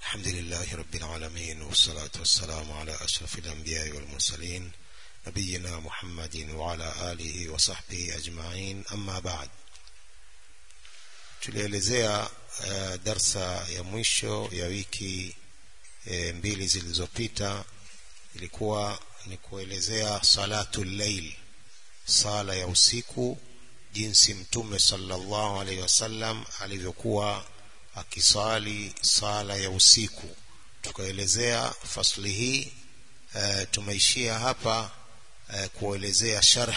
الحمد لله رب العالمين والصلاة والسلام على أشرف الأنبياء والمرسلين نبينا محمد وعلى آله وصحبه أجمعين أما بعد tulielezea uh, darsa ya mwisho ya wiki e, mbili zilizopita ilikuwa ni kuelezea salatu llail sala ya usiku jinsi mtume sallallahu alaihi wasallam alivyokuwa akisali sala ya usiku tukaelezea fasli hii e, tumeishia hapa e, kuelezea sharh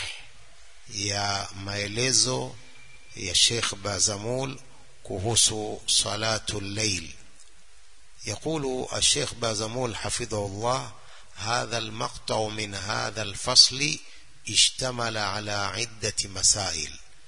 ya maelezo ya Sheikh Bazamul kuhusu salatu llail يقول الشيخ بازمول حفظه الله هذا المقطع من هذا الفصل اشتمل على عدة مسائل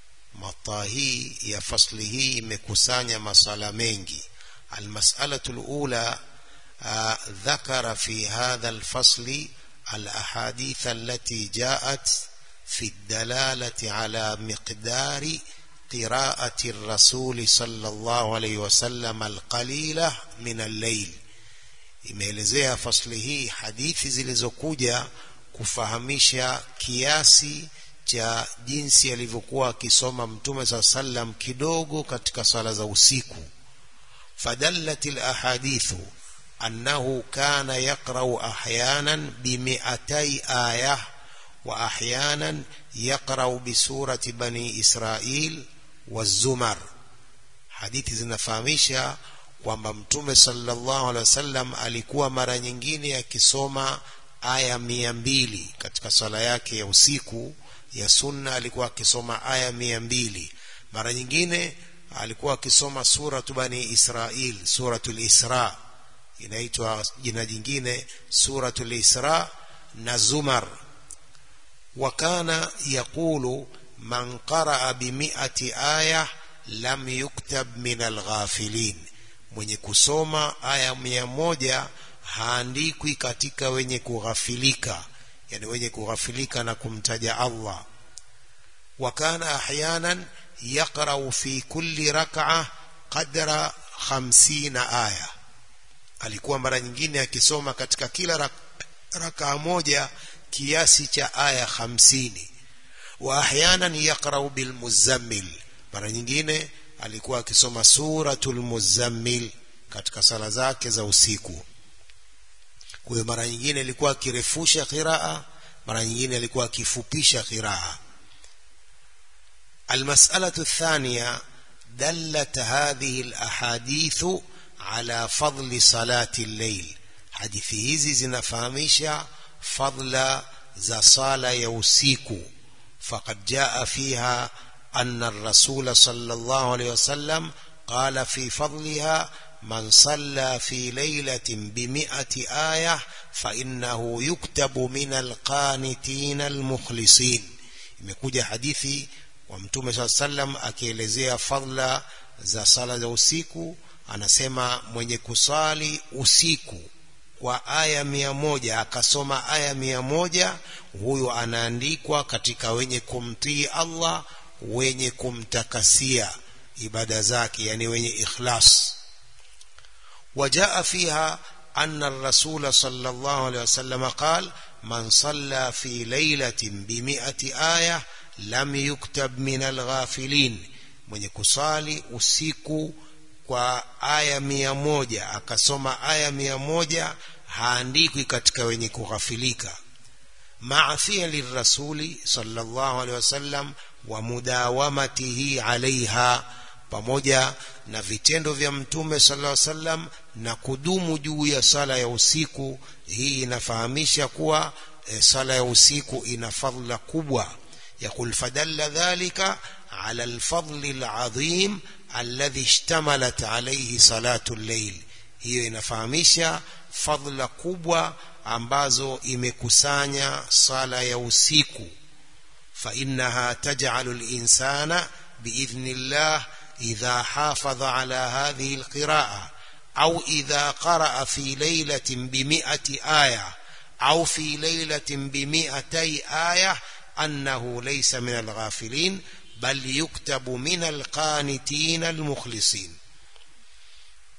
مطاهي يا فصله مكسانيا مسألة منجي المسألة الأولى آه ذكر في هذا الفصل الأحاديث التي جاءت في الدلالة على مقدار قراءة الرسول صلى الله عليه وسلم القليلة من الليل imeelezea fasli hii hadithi zilizokuja kufahamisha kiasi cha jinsi alivyokuwa akisoma mtume saa sallam kidogo katika sala za usiku fadallat alahadithu annahu kana yaqra'u ahyanan bimi'atay ayah wa ahyanan yaqra'u bisurati bani israil wazumar hadithi zinafahamisha kwamba mtume sallallahu alaihi wasallam alikuwa mara nyingine akisoma aya mia mbili katika sala yake ya usiku ya sunna alikuwa akisoma aya mia mbili mara nyingine alikuwa akisoma suratu bani israil suratul isra inaitwa jina jingine suratul isra na zumar وكان يقول من قرأ بمئة آية لم يكتب من الغافلين mwenye kusoma aya mia moja haandikwi katika wenye kughafilika yani wenye kughafilika na kumtaja Allah wakana ahyanan yaqra'u fi kulli rak'a qadra 50 aya alikuwa mara nyingine akisoma katika kila rakaa moja kiasi cha aya 50 wa ahyanan yaqra'u bil muzammil mara nyingine alikuwa akisoma suratul muzammil katika sala zake za usiku kwa mara nyingine alikuwa akirefusha qiraa mara nyingine alikuwa akifupisha qiraa المسألة الثانية دلت هذه الأحاديث على فضل صلاة الليل حديث hizi zinafahamisha فضل za sala ya usiku فقد جاء فيها أن الرسول صلى الله عليه وسلم قال في فضلها من صلى في ليلة بمئة آية فإنه يكتب من القانتين المخلصين imekuja hadithi wa mtume saa sallam akielezea fadla za sala za usiku anasema mwenye kusali usiku kwa aya mia moja akasoma aya mia moja huyo anaandikwa katika wenye kumtii Allah wenye kumtakasia ibada zake yani wenye ikhlas وجاء فيها أن الرسول صلى الله عليه وسلم قال من صلى في ليلة بمئة آية لم يكتب من الغافلين mwenye kusali usiku kwa aya mia moja akasoma aya mia moja haandikwi katika wenye kughafilika maa fi'li rasuli sallallahu alaihi wasallam wa mudawamatihi alaiha pamoja na vitendo vya mtume sallallahu alaihi wasallam na kudumu juu ya sala ya usiku hii inafahamisha kuwa e, sala ya usiku ina fadhila kubwa يقول فدل ذلك على الفضل العظيم الذي اشتملت عليه صلاة الليل hiyo inafahamisha fadhila kubwa ambazo imekusanya sala ya usiku فإنها تجعل الإنسان بإذن الله إذا حافظ على هذه القراءة أو إذا قرأ في ليلة بمئة آية أو في ليلة بمئتي آية أنه ليس من الغافلين بل يكتب من القانتين المخلصين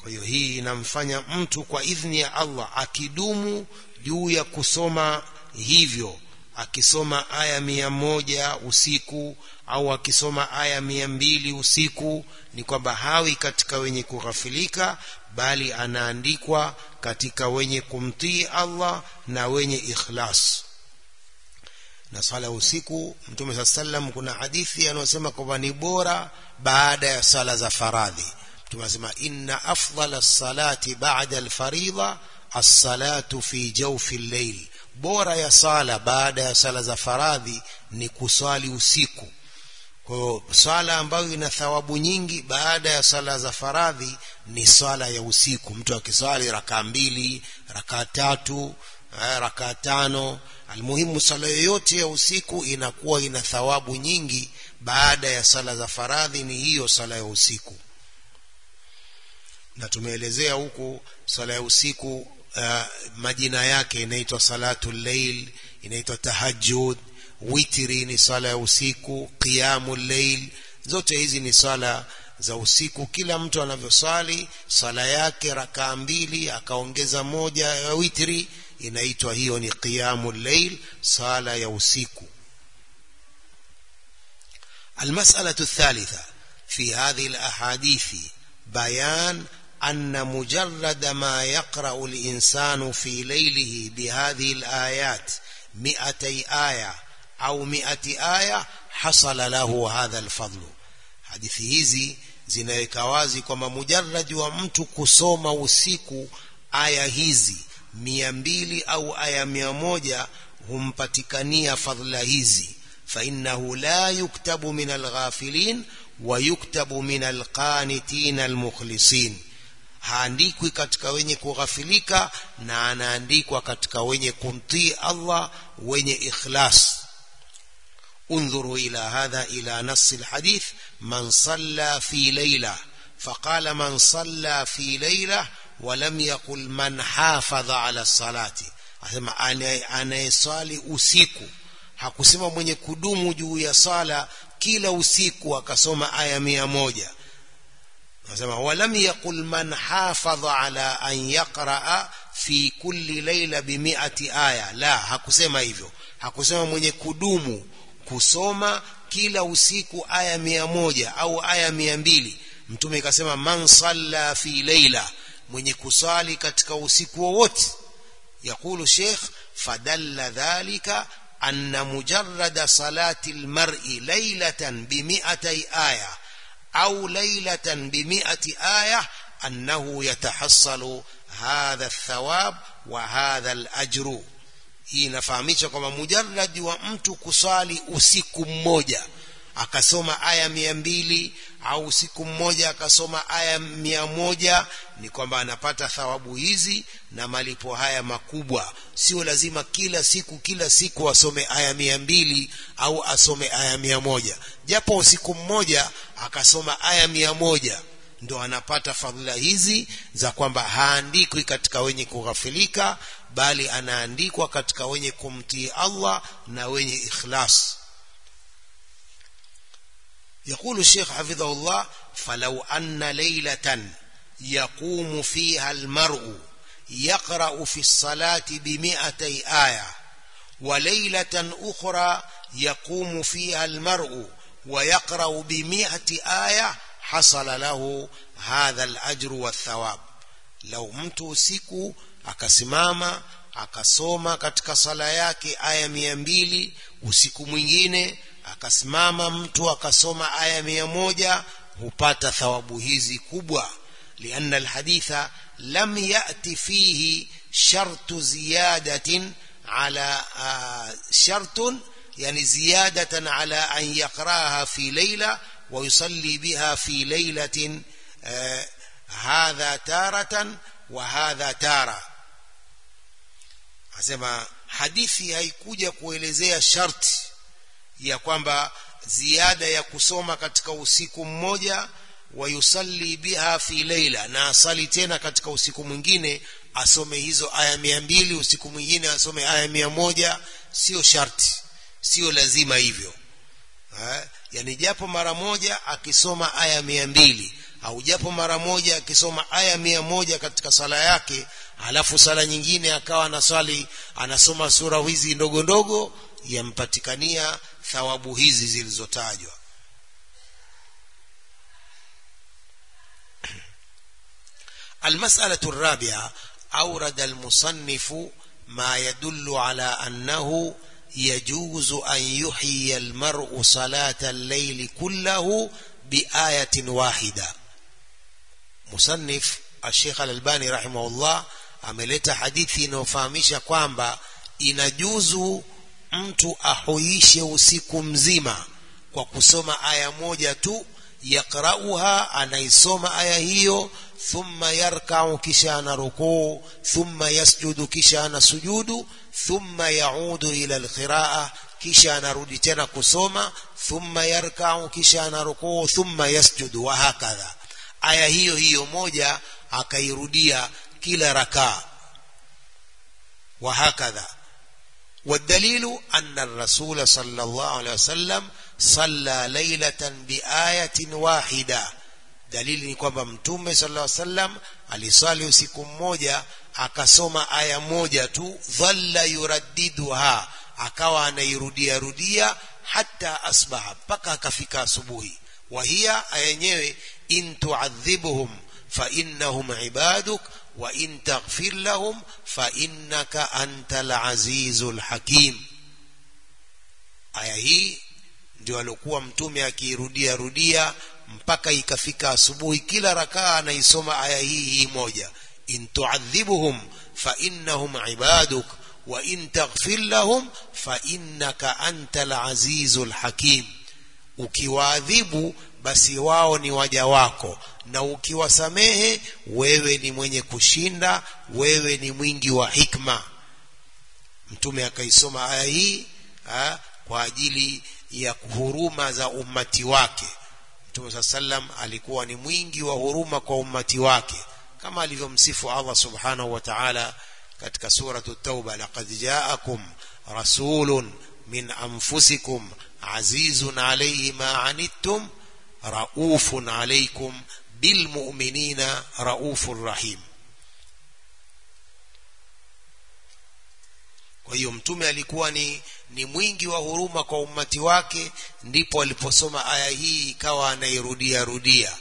kwa hiyo hii inamfanya mtu kwa idhni ya Allah akidumu juu ya kusoma hivyo akisoma aya mia moja usiku au akisoma aya mia mbili usiku ni kwamba hawi katika wenye kughafilika bali anaandikwa katika wenye kumtii Allah na wenye ikhlas na sala ya usiku mtume saa sallam kuna hadithi anayosema kwamba ni bora baada ya sala za faradhi mtume anasema inna afdala salati ba'da alfaridha as-salatu fi jawfi al-layl bora ya sala baada ya sala za faradhi ni kuswali usiku kwa hiyo swala ambayo ina thawabu nyingi baada ya sala za faradhi ni swala ya usiku mtu akiswali rakaa mbili rakaa tatu rakaa tano almuhimu sala yoyote ya usiku inakuwa ina thawabu nyingi baada ya sala za faradhi ni hiyo sala ya usiku na tumeelezea huku sala ya usiku uh, majina yake inaitwa salatu llail inaitwa tahajjud witri ni sala ya usiku qiyamu llail zote hizi ni sala za usiku kila mtu anavyoswali sala yake rakaa mbili akaongeza moja ya witri inaitwa hiyo ni qiyamu llail sala ya usiku المسألة الثالثة في هذه الأحاديث بيان أن مجرد ما يقرأ الإنسان في ليله بهذه الآيات مئتي آية أو مئة آية حصل له هذا الفضل hadithi hizi zinaweka wazi kwamba mujarradi wa mtu kusoma usiku aya hizi mia mbili au aya mia moja humpatikania fadhila hizi fainnahu la yuktabu min alghafilin wa yuktabu min alqanitin almukhlisin haandikwi katika wenye kughafilika na anaandikwa katika wenye kumtii Allah wenye ikhlas انظروا إلى هذا إلى نص الحديث من صلى في ليلة فقال من صلى في ليلة ولم يقل من حافظ على الصلاة asema anayeswali usiku hakusema mwenye kudumu juu ya sala kila usiku akasoma aya mia moja anasema walam yaqul man hafadha ala an yaqraa fi kulli laila bimiati aya la hakusema hivyo hakusema mwenye kudumu kusoma kila usiku aya mia moja au aya mia mbili mtume ikasema man salla fi leila mwenye kusali katika usiku wowote يقول شيخ فدل ذلك أن مجرد صلاة المرء ليلة بمئتي آية أو ليلة بمئة آية أنه يتحصل هذا الثواب وهذا الأجر hii inafahamisha kwamba mujarradi wa mtu kusali usiku mmoja akasoma aya mia mbili au usiku mmoja akasoma aya mia moja ni kwamba anapata thawabu hizi na malipo haya makubwa sio lazima kila siku kila siku asome aya mia mbili au asome aya mia moja japo usiku mmoja akasoma aya mia moja ndo anapata fadhila hizi za kwamba haandikwi katika wenye kughafilika bali anaandikwa katika wenye kumtii Allah na wenye ikhlas يقول الشيخ حفظه الله فلو أن ليلة يقوم فيها المرء يقرأ في الصلاة بمئتي آية وليلة أخرى يقوم فيها المرء ويقرأ بمئة آية حصل له هذا الأجر والثواب لو mtu usiku akasimama akasoma katika sala yake aya mia mbili usiku mwingine akasimama mtu akasoma aya mia moja hupata thawabu hizi kubwa lianna alhaditha lam yati fihi shartu ziyadatin ala shartun yani ziyadatan ala an yaqraha fi layla ويصلي بها في ليلة آه هذا تارة وهذا تارة asema hadithi haikuja kuelezea sharti ya kwamba ziada ya kusoma katika usiku mmoja wayusalli biha fi leila na asali tena katika usiku mwingine asome hizo aya mia mbili usiku mwingine asome aya mia moja sio sharti sio lazima hivyo ha? yani japo mara moja akisoma aya mia mbili au japo mara moja akisoma aya mia moja katika sala yake alafu sala nyingine akawa anaswali anasoma sura hizi ndogo ndogo yampatikania thawabu hizi zilizotajwa المسألة الرابعة أورد المصنف ما يدل على أنه يجوز أن يحيي المرء صلاة الليل كله بآية واحدة مصنف الشيخ الألباني رحمه الله ameleta hadithi inayofahamisha kwamba inajuzu mtu ahuishe usiku mzima kwa kusoma aya moja tu yaqrauha anaisoma aya hiyo thumma yarkau kisha ana rukuu thumma yasjudu kisha ana sujudu thumma yaudu ila alqiraa kisha anarudi tena kusoma thumma yarkau kisha ana rukuu thumma yasjudu wa hakadha aya hiyo hiyo moja akairudia kila rakaa wa hakadha والدليل أن الرسول صلى الله عليه وسلم صلى ليلة بآية واحدة dalili ni kwamba mtume sallallahu alaihi wasallam aliswali usiku mmoja akasoma aya moja tu dhalla yuraddiduha akawa anairudia rudia hata asbaha mpaka akafika asubuhi wa hiya aya yenyewe in tuadhibhum fa innahum ibaduk wa in taghfir lahum fa innaka antal azizul hakim aya hii ndio alikuwa mtume akiirudia rudia mpaka ikafika asubuhi kila rakaa anaisoma aya hii hii moja in tuadhibuhum fa innahum ibaduk wa in taghfir lahum fa innaka antal azizul hakim ukiwaadhibu basi wao ni waja wako na ukiwasamehe wewe ni mwenye kushinda wewe ni mwingi wa hikma mtume akaisoma aya hii ha, kwa ajili ya huruma za ummati wake mtume saa sallam alikuwa ni mwingi wa huruma kwa ummati wake kama alivyomsifu Allah subhanahu wa ta'ala katika suratu tauba laqad ja'akum rasulun min anfusikum azizun alayhi ma anittum raufun alaykum bilmu'minina raufur rahim kwa hiyo mtume alikuwa ni ni mwingi wa huruma kwa ummati wake ndipo aliposoma aya hii ikawa anairudia rudia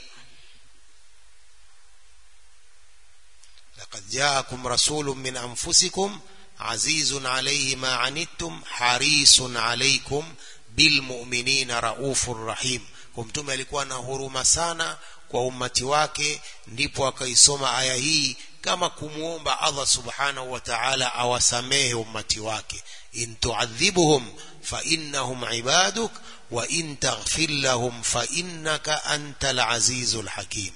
laqad jaakum rasulun min anfusikum azizun alayhi ma anittum harisun alaykum bilmu'minina raufur rahim kwa mtume alikuwa na huruma sana kwa ummati wake ndipo akaisoma aya hii kama kumuomba Allah subhanahu wa ta'ala awasamehe ummati wake in tu'adhibuhum fa innahum ibaduk wa in taghfir lahum fa innaka antal azizul hakim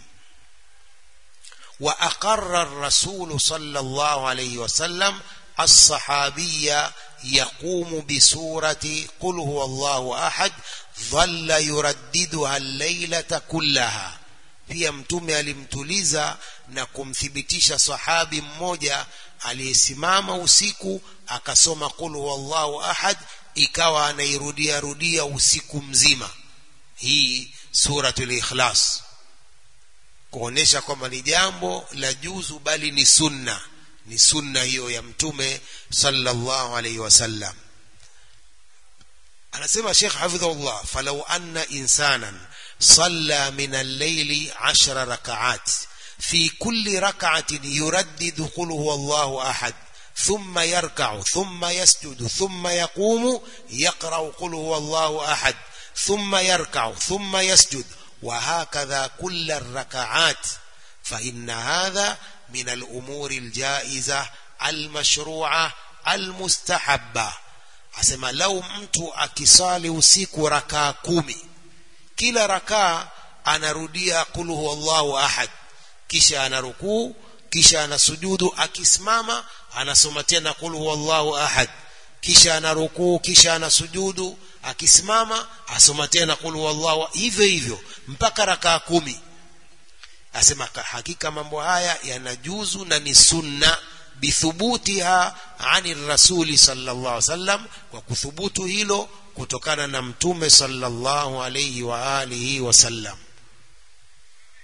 wa aqarra ar-rasul sallallahu alayhi wa sallam as-sahabiyya يقوم بسورة قل هو الله أحد ظل يرددها الليلة كلها pia mtume alimtuliza na kumthibitisha sahabi mmoja aliyesimama usiku akasoma qul huwallahu ahad ikawa anairudia rudia usiku mzima hii suratul ikhlas kuonesha kwamba ni jambo la juzu bali ni sunna ni sunna hiyo ya mtume sallallahu alayhi wasallam anasema Sheikh hafidhahullah falau anna insanan صلى من الليل عشر ركعات في كل ركعة يردد قل هو الله أحد ثم يركع ثم يسجد ثم يقوم يقرأ قل هو الله أحد ثم يركع ثم يسجد وهكذا كل الركعات فإن هذا من الأمور الجائزة المشروعة المستحبة أسمى لو mtu akisali usiku rakaa kumi kila rakaa anarudia qul huwallahu ahad kisha anarukuu kisha anasujudu akisimama anasoma tena qul huwallahu ahad kisha anarukuu kisha anasujudu akisimama asoma tena qul huwallahu hivyo hivyo mpaka rakaa kumi asema hakika mambo haya yanajuzu na ni sunna bithubutiha ani rasuli sallallahu alaihi wasallam kwa kuthubutu hilo kutokana na mtume sallallahu alayhi wa alihi wasallam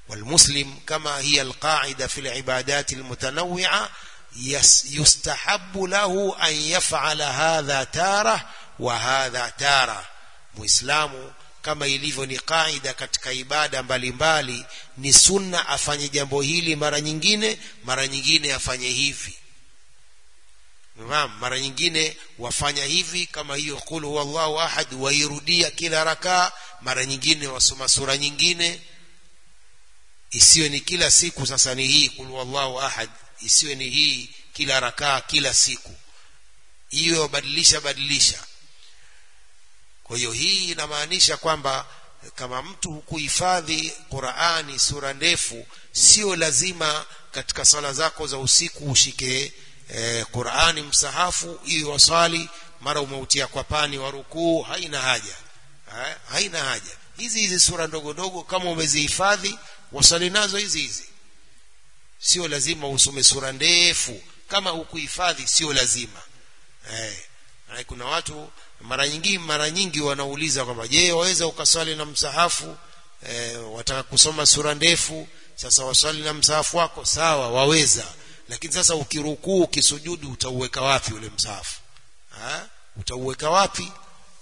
والمسلم كما هي القاعدة في العبادات المتنوعة يستحب له أن يفعل هذا تارة وهذا تارة مسلم kama ilivyo ni kaida katika ibada mbalimbali ni sunna afanye jambo hili mara nyingine mara nyingine afanye hivi Naam, mara nyingine wafanya hivi kama hiyo qul huwallahu ahad wairudia kila rakaa mara nyingine wasoma sura nyingine isiwe ni kila siku sasa ni hii qul huwallahu ahad isiwe ni hii kila rakaa kila siku hiyo badilisha badilisha kwa hiyo hii inamaanisha kwamba kama mtu hukuhifadhi Qur'ani sura ndefu sio lazima katika sala zako za usiku ushike eh, Qur'ani msahafu ili wasali mara umeutia kwa pani wa rukuu haina haja ha? haina haja hizi hizi sura ndogo ndogo kama umezihifadhi wasali nazo hizi hizi sio lazima usome sura ndefu kama hukuhifadhi sio lazima eh kuna watu mara nyingi mara nyingi wanauliza kwamba je waweza ukaswali na msahafu e, wataka kusoma sura ndefu sasa waswali na msahafu wako sawa waweza lakini sasa ukirukuu ukisujudu utauweka wapi ule msahafu ha? utauweka wapi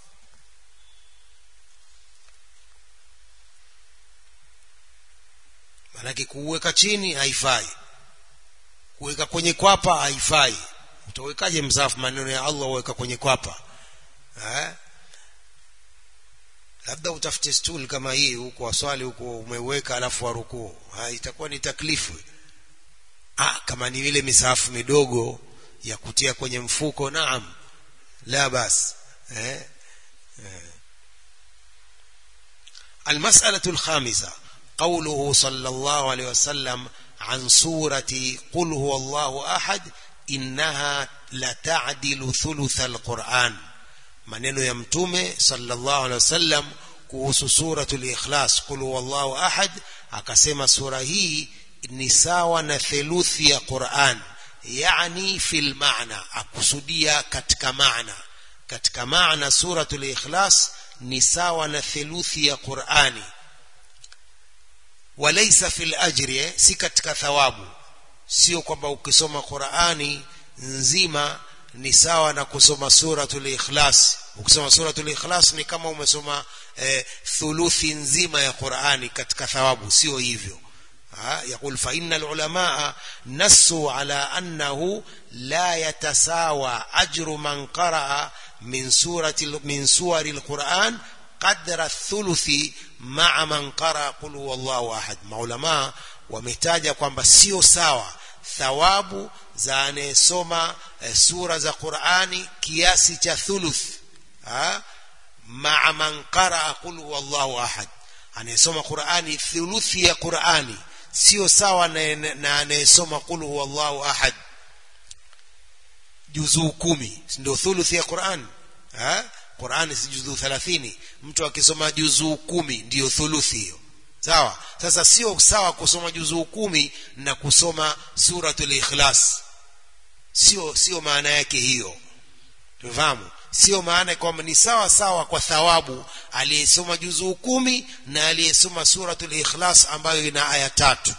manake kuuweka chini haifai kuweka kwenye kwapa haifai utawekaje msahafu maneno ya Allah uweka kwenye kwapa ha? labda utafute stool kama hii huko waswali huko umeweka alafu warukuu itakuwa ni taklifu ah kama ni ile misahafu midogo ya kutia kwenye mfuko naam la bas eh, eh. المسألة الخامسة قوله صلى الله عليه وسلم عن سورة قل هو الله أحد إنها لتعدل ثلث القرآن maneno ya mtume sallallahu alaihi wasallam kuhusu suratul ikhlas qul huwallahu ahad akasema sura hii ni sawa na theluthi ya Qur'an yani fil maana akusudia katika maana katika maana suratul ikhlas ni sawa na theluthi ya Qur'ani walaysa fil ajri eh, si katika thawabu sio kwamba ukisoma Qur'ani nzima ni sawa na kusoma suratul ikhlas ukisoma suratul ikhlas ni kama umesoma eh, thuluthi nzima ya Qur'ani katika thawabu sio hivyo يقول فإن العلماء نسوا على أنه لا يتساوى أجر من قرأ من سورة من سور القرآن قدر الثلث مع من قرأ قل هو الله أحد maulama wametaja kwamba sio sawa thawabu za anayesoma e, sura za Qur'ani kiasi cha thuluth maa man qaraa qul huwallahu ahad anayesoma Qur'ani thuluthi ya Qur'ani sio sawa na, na anayesoma qul huwallahu ahad juzuu kumi ndio thuluthi ya Qur'an ha Qur'ani si juzuu 30 mtu akisoma juzuu kumi ndiyo thuluthi hiyo sawa sasa sio sawa kusoma juzuu kumi na kusoma suratul ikhlas sio sio maana yake hiyo tufahamu sio maana kwamba ni sawa sawa kwa thawabu aliyesoma juzuu kumi na aliyesoma suratul ikhlas ambayo ina aya tatu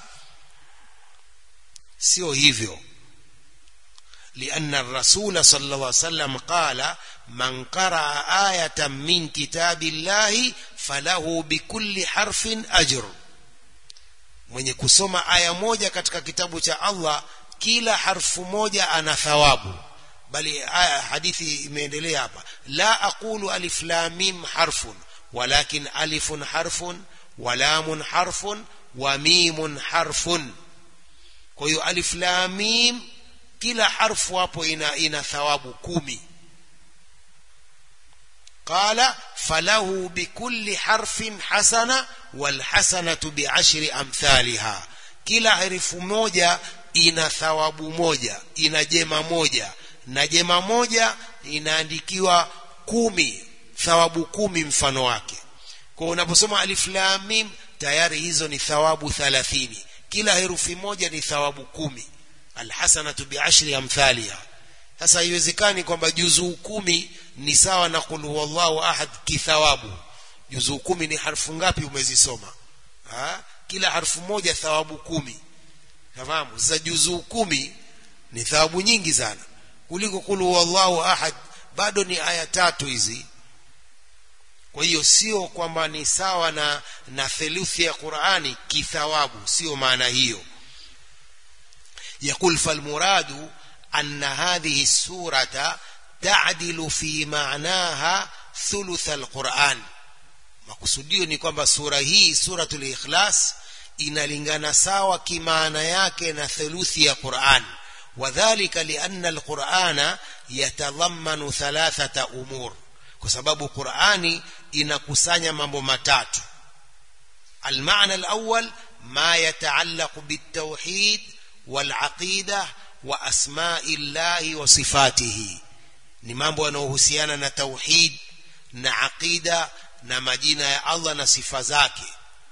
sio hivyo لأن الرسول صلى الله عليه وسلم قال من قرأ آية من كتاب الله فله بكل حرف أجر mwenye kusoma aya moja katika kitabu cha Allah kila harfu moja ana thawabu bali aya hadithi imeendelea hapa la aqulu alif lam mim harfun walakin alifun harfun wa lamun harfun wa mimun harfun kwa hiyo alif lam mim kila harfu hapo ina ina thawabu kumi qala falahu bikulli harfin hasana wal hasanatu bi'ashri amthaliha kila herufu moja ina thawabu moja ina jema moja na jema moja inaandikiwa kumi thawabu kumi mfano wake kwa unaposoma alif lam mim tayari hizo ni thawabu 30 kila herufi moja ni thawabu kumi alhasanatu biashri amthaliha sasa haiwezekani kwamba juzuu kumi ni sawa na qul huwallahu ahad kithawabu juzuu kumi ni harfu ngapi umezisoma ha? kila harfu moja thawabu kumi nafahamu za juzuu kumi ni thawabu nyingi sana kuliko kul huwallahu ahad bado ni aya tatu hizi kwa hiyo sio kwamba ni sawa na na theluthi ya Qur'ani kithawabu sio maana hiyo يقول فالمراد أن هذه السورة تعدل في معناها ثلث القرآن makusudio ni kwamba sura hii suratul ikhlas inalingana sawa kimaana yake na theluthi ya Qur'an wadhālika lianna alqur'ana yatadhammanu thalathata umur kwa sababu Qur'ani inakusanya mambo matatu المعنى الأول ما يتعلق بالتوحيد والعقيدة وأسماء الله وصفاته ni mambo yanayohusiana na tauhid na aqida na majina ya Allah na sifa zake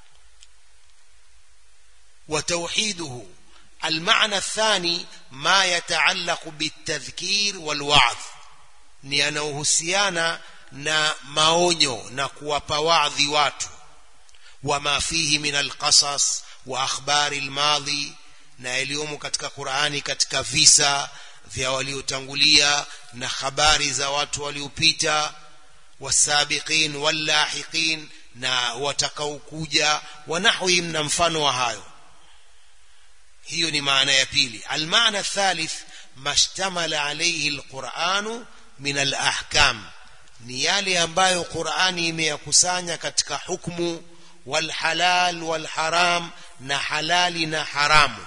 وتوحيده المعنى الثاني ما يتعلق بالتذكير والوعظ ni yanayohusiana na maonyo na kuwapa wadhi watu wama fihi min alqasas wa akhbari almadhi na yaliyomo katika Qur'ani katika visa vya waliotangulia na habari za watu waliopita wasabiqin wallahiqin na watakaokuja wanahwihim na mfano wa hayo hiyo ni maana ya pili almaana thalith mashtamala alayhi alquranu min alahkam ni yale ambayo Qur'ani imeyakusanya katika hukumu walhalal walharam na halali na haramu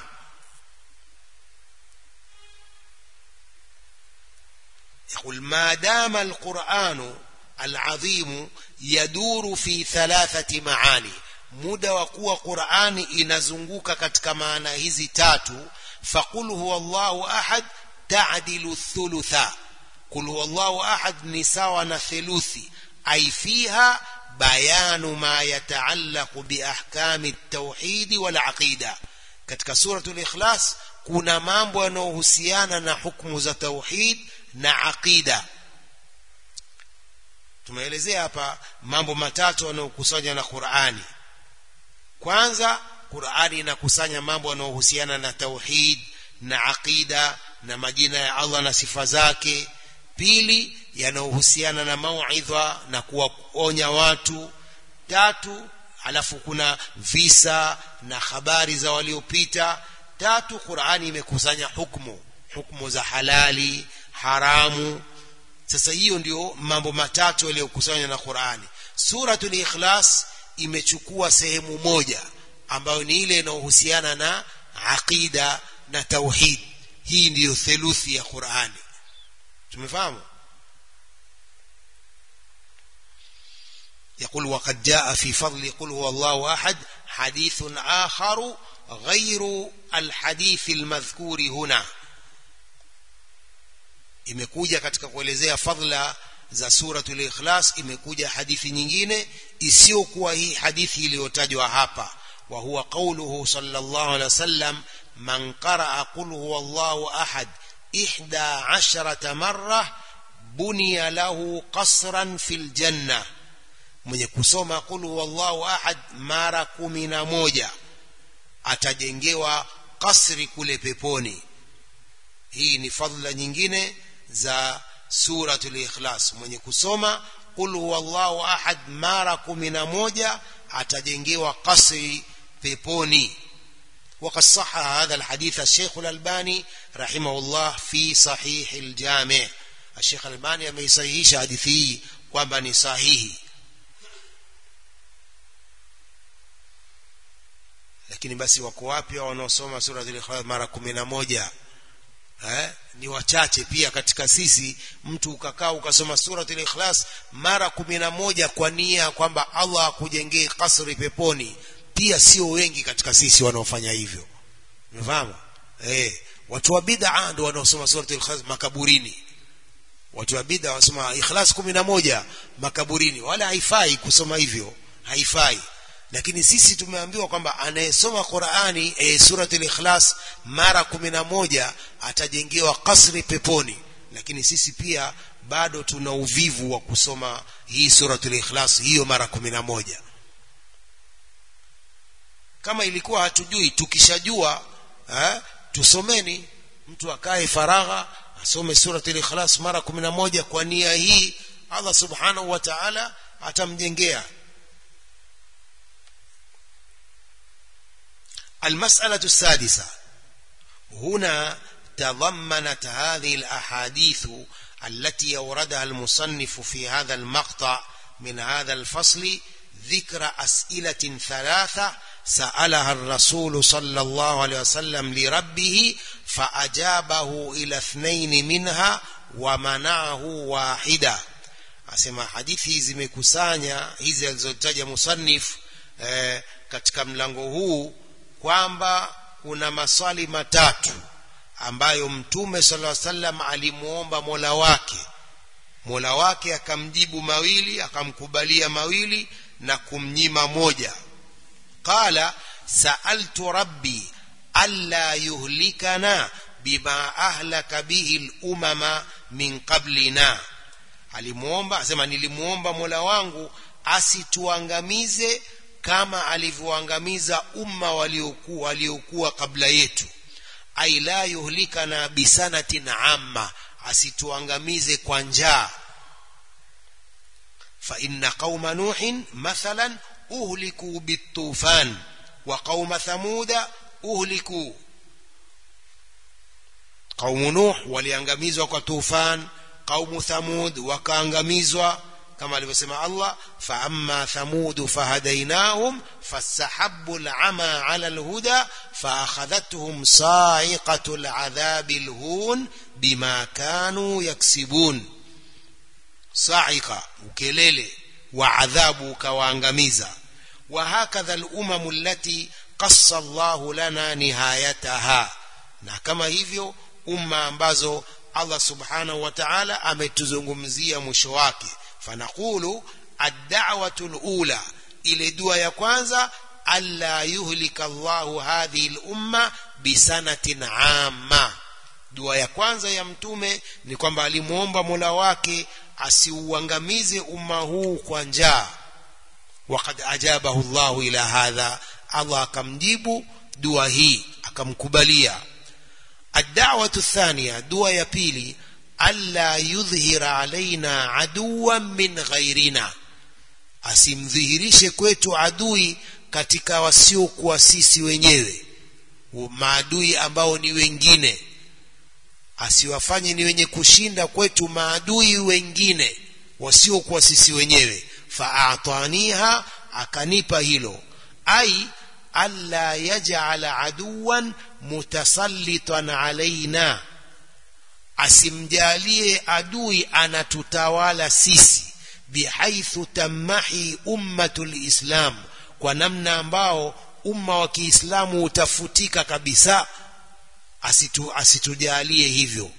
يقول ما دام القرآن العظيم يدور في ثلاثة معاني muda wa kuwa Qur'ani inazunguka katika maana hizi tatu faqul huwallahu ahad ta'dilu thulutha qul huwallahu ahad ni sawa na theluthi ay fiha bayanu ma yataallaqu bi ahkami at-tauhid wal aqida katika suratul ikhlas kuna mambo yanayohusiana na hukumu za tauhid na aqida tumeelezea hapa mambo matatu yanayokusanya na Qur'ani kwanza Qur'ani inakusanya mambo yanayohusiana na tauhid na aqida na majina ya Allah na sifa zake pili yanayohusiana na mauidha na kuwaonya watu tatu alafu kuna visa na habari za waliopita tatu Qur'ani imekusanya hukumu hukumu za halali haramu sasa hiyo ndio mambo matatu yaliyokusanywa na Qur'ani suratul ikhlas imechukua sehemu moja ambayo ni ile inayohusiana na aqida na tauhid hii ndiyo theluthi ya Qur'ani tumefahamu يقول وقد جاء في فضل قل هو الله أحد حديث آخر غير الحديث المذكور هنا imekuja katika kuelezea fadla za suratul ikhlas imekuja hadithi nyingine isiyokuwa hii hadithi iliyotajwa hapa wa huwa qawluhu sallallahu alaihi wasallam man qaraa qul huwallahu ahad ihda asharata marra buniya lahu qasran fil janna mwenye kusoma qul huwallahu ahad mara kumi na moja atajengewa kasri kule peponi hii ni fadla nyingine za suratul ikhlas mwenye kusoma qul huwallahu ahad mara kumi na moja atajengewa kasri peponi وقد صح هذا الحديث الشيخ الألباني رحمه الله في صحيح الجامع الشيخ الألباني amesahihisha hadithi hii kwamba ni sahihi lakini basi wako wapi wanaosoma sura al-ikhlas mara kumi na moja eh, ni wachache pia katika sisi mtu ukakaa ukasoma suratul ikhlas mara kumi na moja kwa nia kwamba Allah akujengee kasri peponi pia sio wengi katika sisi wanaofanya hivyo umefahamu eh watu wa bid'a ndio wanaosoma suratul ikhlas makaburini watu wa bid'a wasoma ikhlas kumi na moja makaburini wala haifai kusoma hivyo haifai lakini sisi tumeambiwa kwamba anayesoma Qur'ani e, suratul ikhlas mara kumi na moja atajengewa kasri peponi lakini sisi pia bado tuna uvivu wa kusoma hii suratul ikhlas hiyo mara kumi na moja kama ilikuwa hatujui tukishajua eh, tusomeni mtu akae faragha asome surati al-ikhlas mara 11 kwa nia hii Allah subhanahu wa ta'ala atamjengea المسألة السادسة هنا تضمنت هذه الأحاديث التي أوردها المصنف في هذا المقطع من هذا الفصل ذكر أسئلة ثلاثة سألها الرسول صلى الله عليه وسلم لربه فأجابه إلى اثنين منها ومنعه واحدة asema hadithi hizi zimekusanya hizi alizotaja musannif eh, katika mlango huu kwamba kuna maswali matatu ambayo mtume sallallahu alaihi wasallam alimuomba Mola wake Mola wake akamjibu mawili akamkubalia mawili na kumnyima moja qala sa'altu rabbi alla yuhlikana bima ahlaka bihi al-umama min qablina alimuomba asema nilimuomba Mola wangu asituangamize kama alivyoangamiza umma waliokuwa waliokuwa kabla yetu ai la yuhlikana bisanatin amma asituangamize kwa njaa fa inna qauma nuhin mathalan uhliku bitufan wa qauma thamuda uhliku qaumu nuh waliangamizwa kwa tufan qaumu thamud wakaangamizwa كما alivyosema Allah فأما ثمود فهديناهم فاستحبوا العمى على الهدى فأخذتهم صاعقة العذاب الهون بما كانوا يكسبون صاعقة وكليل وعذاب كوانغميزا وهكذا الأمم التي قص الله لنا نهايتها na kama hivyo umma ambazo Allah subhanahu wa ta'ala ametuzungumzia mwisho wake فنقول الدعوة الأولى إلى دعاء يكوانزا ألا يهلك الله هذه الأمة بسنة عامة dua ya kwanza ya mtume ni kwamba alimuomba Mola wake asiuangamize umma huu kwa njaa waqad ajabahu Allah ila hadha Allah akamjibu dua hii akamkubalia ad-da'watu athaniya dua ya pili alla yudhhira alaina aduwan min ghairina asimdhihirishe kwetu adui katika wasiokuwa sisi wenyewe maadui ambao ni wengine asiwafanye ni wenye kushinda kwetu maadui wengine wasiokuwa sisi wenyewe faataniha akanipa hilo ai alla yaj'ala aduwan mutasallitan alaina asimjalie adui anatutawala sisi bihaithu tamahi ummatul islam kwa namna ambao umma wa Kiislamu utafutika kabisa asitu asitujalie hivyo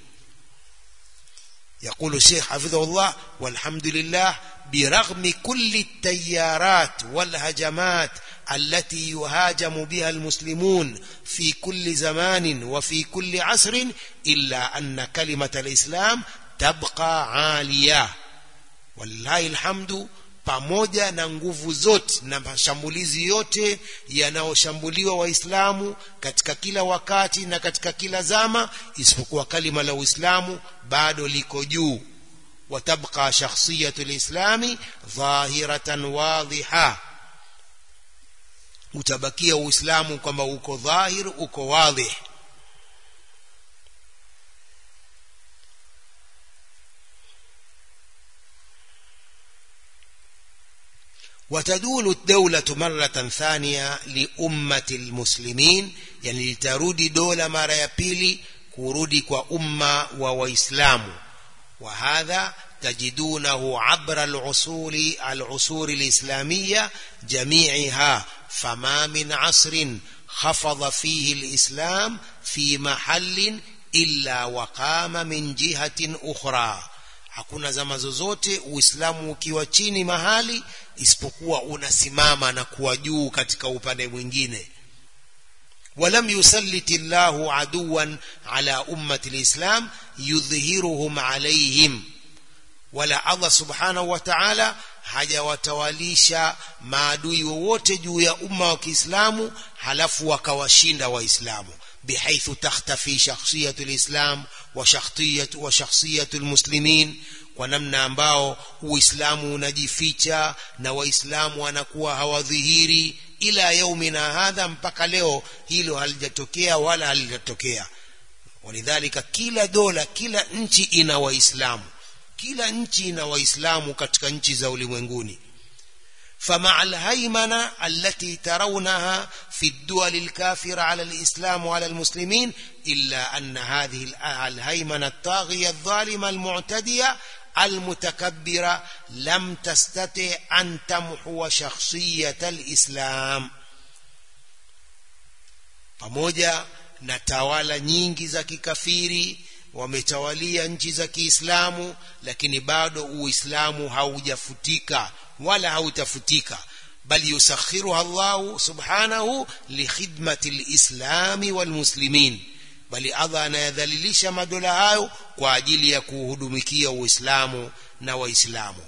يقول الشيخ حفظه الله والحمد لله برغم كل التيارات والهجمات التي يهاجم بها المسلمون في كل زمان وفي كل عصر إلا أن كلمة الإسلام تبقى عالية والله الحمد pamoja na nguvu zote na mashambulizi yote yanayoshambuliwa waislamu katika kila wakati na katika kila zama isipokuwa kalima la uislamu bado liko juu watabqa shakhsiyatu lislami dhahiratan wadhiha utabakia uislamu kwamba uko dhahir uko wadhih وتدول الدولة مرة ثانية لأمة المسلمين يعني لترودي دولة مرة يبيلي كورودي كأمة وإسلام وهذا تجدونه عبر العصور العصور الإسلامية جميعها فما من عصر خفض فيه الإسلام في محل إلا وقام من جهة أخرى hakuna zama zozote uislamu ukiwa chini mahali isipokuwa unasimama na kuwa juu katika upande mwingine ولم يسلط الله عدوا على أمة الإسلام يظهرهم عليهم wala Allah subhanahu wa ta'ala hajawatawalisha maadui wowote juu ya umma wa Kiislamu halafu wakawashinda waislamu بحيث تختفي شخصية الإسلام وشخصية وشخصية المسلمين kwa namna ambao uislamu unajificha na waislamu wanakuwa hawadhihiri ila yaumina hadha mpaka leo hilo halijatokea wala halijatokea walidhalika kila dola kila nchi ina waislamu kila nchi ina waislamu katika nchi za ulimwenguni فمع الهيمنة التي ترونها في الدول الكافرة على الإسلام وعلى المسلمين إلا أن هذه الهيمنة الطاغية الظالمة المعتدية المتكبرة لم تستطع أن تمحو شخصية الإسلام pamoja na tawala nyingi za kikafiri wametawalia nchi za Kiislamu lakini bado Uislamu haujafutika wala hautafutika bali yusakhiruha Allah subhanahu likhidmati alislami walmuslimin bali Allah anayadhalilisha madola hayo kwa ajili ya kuhudumikia Uislamu na Waislamu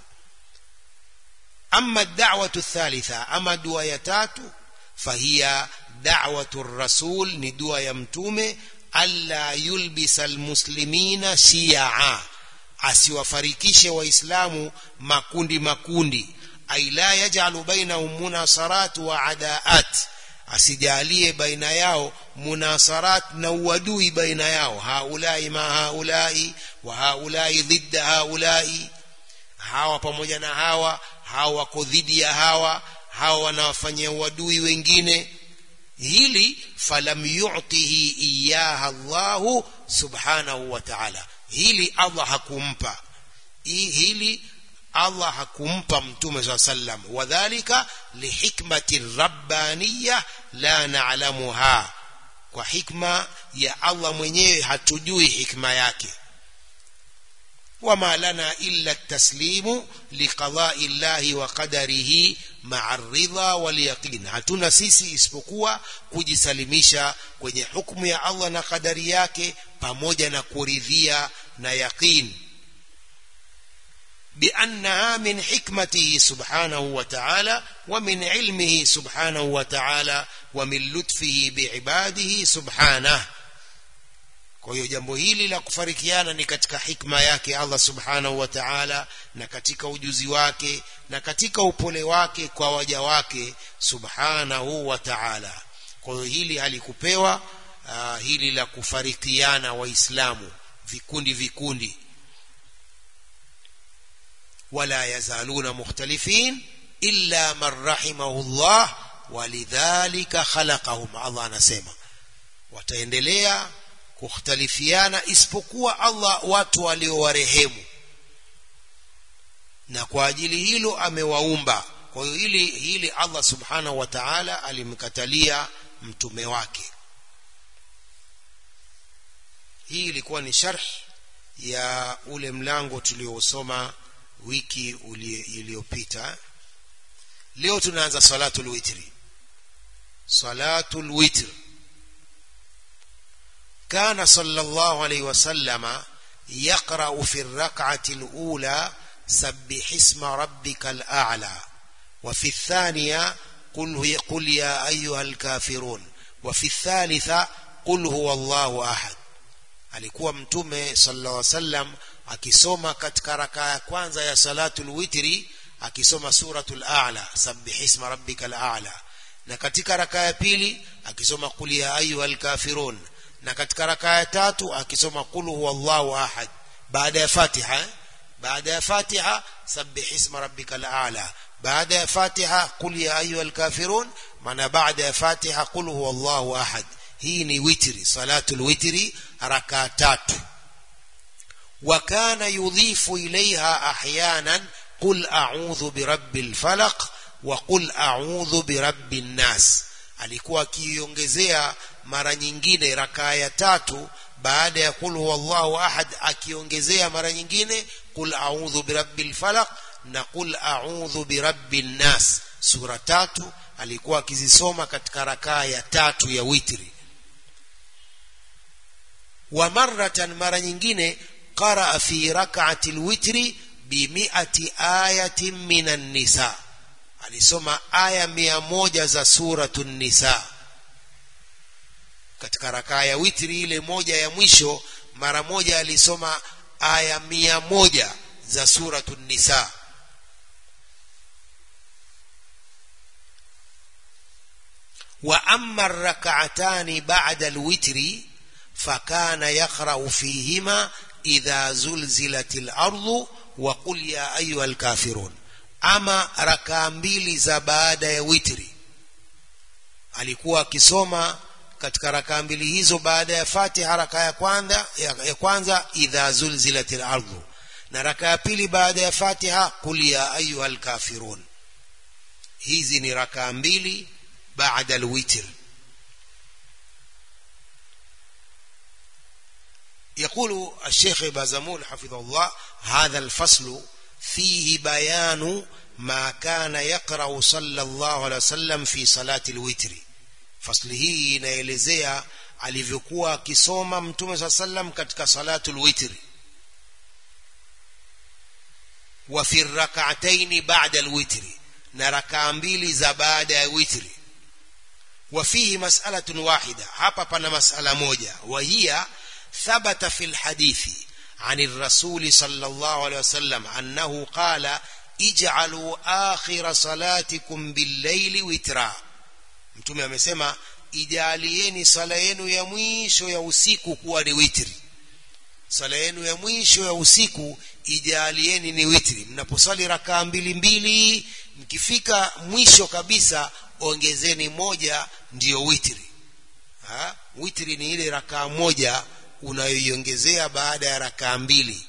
أما الدعوة الثالثة أما دعوة يتاتو فهي دعوة الرسول ندعوة يمتومة ألا يلبس المسلمين شيعا asiwafarikishe waislamu makundi makundi ai la yajalu bainahum munasarat wa adaat asijalie baina yao munasarat na uadui baina yao haulai ma haulai wa haulai dhidda haulai hawa pamoja na hawa hawa wako dhidi ya hawa hawa wanawafanyia uadui wengine hili falam yu'tihi iyaha Allahu subhanahu wa ta'ala hili Allah hakumpa hili Allah hakumpa mtume swalla sallam wadhālika lihikmati rabbaniyya la na'lamuha kwa hikma ya Allah mwenyewe hatujui hikma yake وما لنا إلا التسليم لقضاء الله وقدره مع الرضا واليقين hatuna sisi isipokuwa kujisalimisha kwenye hukumu ya Allah na kadari yake pamoja na kuridhia na yaqin بأنها من حكمته سبحانه وتعالى ومن علمه سبحانه وتعالى ومن لطفه بعباده سبحانه kwa hiyo jambo hili la kufarikiana ni katika hikma yake Allah subhanahu wa ta'ala na katika ujuzi wake na katika upole wake kwa waja wake subhanahu wa ta'ala kwa hiyo hili halikupewa uh, hili la kufarikiana waislamu vikundi vikundi wala yazaluna mukhtalifin illa man rahimahullah walidhalika khalaqahum Allah anasema wataendelea kukhtalifiana isipokuwa Allah watu waliowarehemu na kwa ajili hilo amewaumba kwa hiyo hili hili Allah subhanahu wa ta'ala alimkatalia mtume wake hii ilikuwa ni sharh ya ule mlango tuliosoma wiki iliyopita leo tunaanza salatul witri salatul witri كان صلى الله عليه وسلم يقرأ في الركعة الأولى سبح اسم ربك الأعلى وفي الثانية قل, قل يا أيها الكافرون وفي الثالثة قل هو الله أحد alikuwa mtume sallallahu alaihi wasallam akisoma katika rakaa ya kwanza ya salatul witri akisoma suratul a'la sabbih isma rabbikal a'la na katika rakaa ya pili akisoma qul ya ayyuhal kafirun na katika rakaa ya tatu akisoma qul huwallahu ahad baada ya fatiha baada ya fatiha sabbih isma rabbikal a'la baada ya fatiha qul ya ayyuhal kafirun maana baada ya fatiha qul huwallahu ahad hii ni witri salatul witri rakaa tatu وكان يضيف إليها أحيانا قل أعوذ برب الفلق وقل أعوذ برب الناس alikuwa akiongezea mara nyingine rakaa ya tatu baada ya qul huwallahu ahad akiongezea mara nyingine qul a'udhu birabbil falaq na qul a'udhu birabbin nas sura tatu alikuwa akizisoma katika rakaa ya tatu ya witri wa maratan mara nyingine qaraa fi rak'ati alwitri bimiati ayatin minan nisa alisoma aya mia moja za suratu nisa katika rakaa ya witri ile moja ya mwisho mara moja alisoma aya mia moja za suratu nisa wa amma rak'atani ba'da alwitri fakana yaqra'u fihima idha zulzilatil ardu wa qul ya ayyuhal kafirun ama rakaa mbili za baada ya witri alikuwa akisoma katika rakaa mbili hizo baada ya Fatiha raka ya kwanza ya, ya kwanza idha zulzilatil ardu na raka ya pili baada ya Fatiha qul ya ayyuhal kafirun hizi ni rakaa mbili baada alwitr يقول الشيخ بازمول حفظه الله هذا الفصل فيه بيان ما كان يقرأ صلى الله عليه وسلم في صلاة الوتر fasli hii inaelezea alivyokuwa akisoma mtume saa sallam katika salatul witri wa fi rak'ataini ba'da alwitri na rakaa mbili za baada ya witri wa fihi mas'alatun wahida hapa pana mas'ala moja wa hiya thabata fi alhadithi عن الرسول صلى الله عليه وسلم أنه قال اجعلوا آخر صلاتكم بالليل وترا mtume amesema ijalieni sala yenu ya mwisho ya usiku kuwa ni witri sala yenu ya mwisho ya usiku ijalieni ni witri mnaposali rakaa mbili mbili mkifika mwisho kabisa ongezeni moja ndiyo witri ha? witri ni ile rakaa moja unayoiongezea baada ya rakaa mbili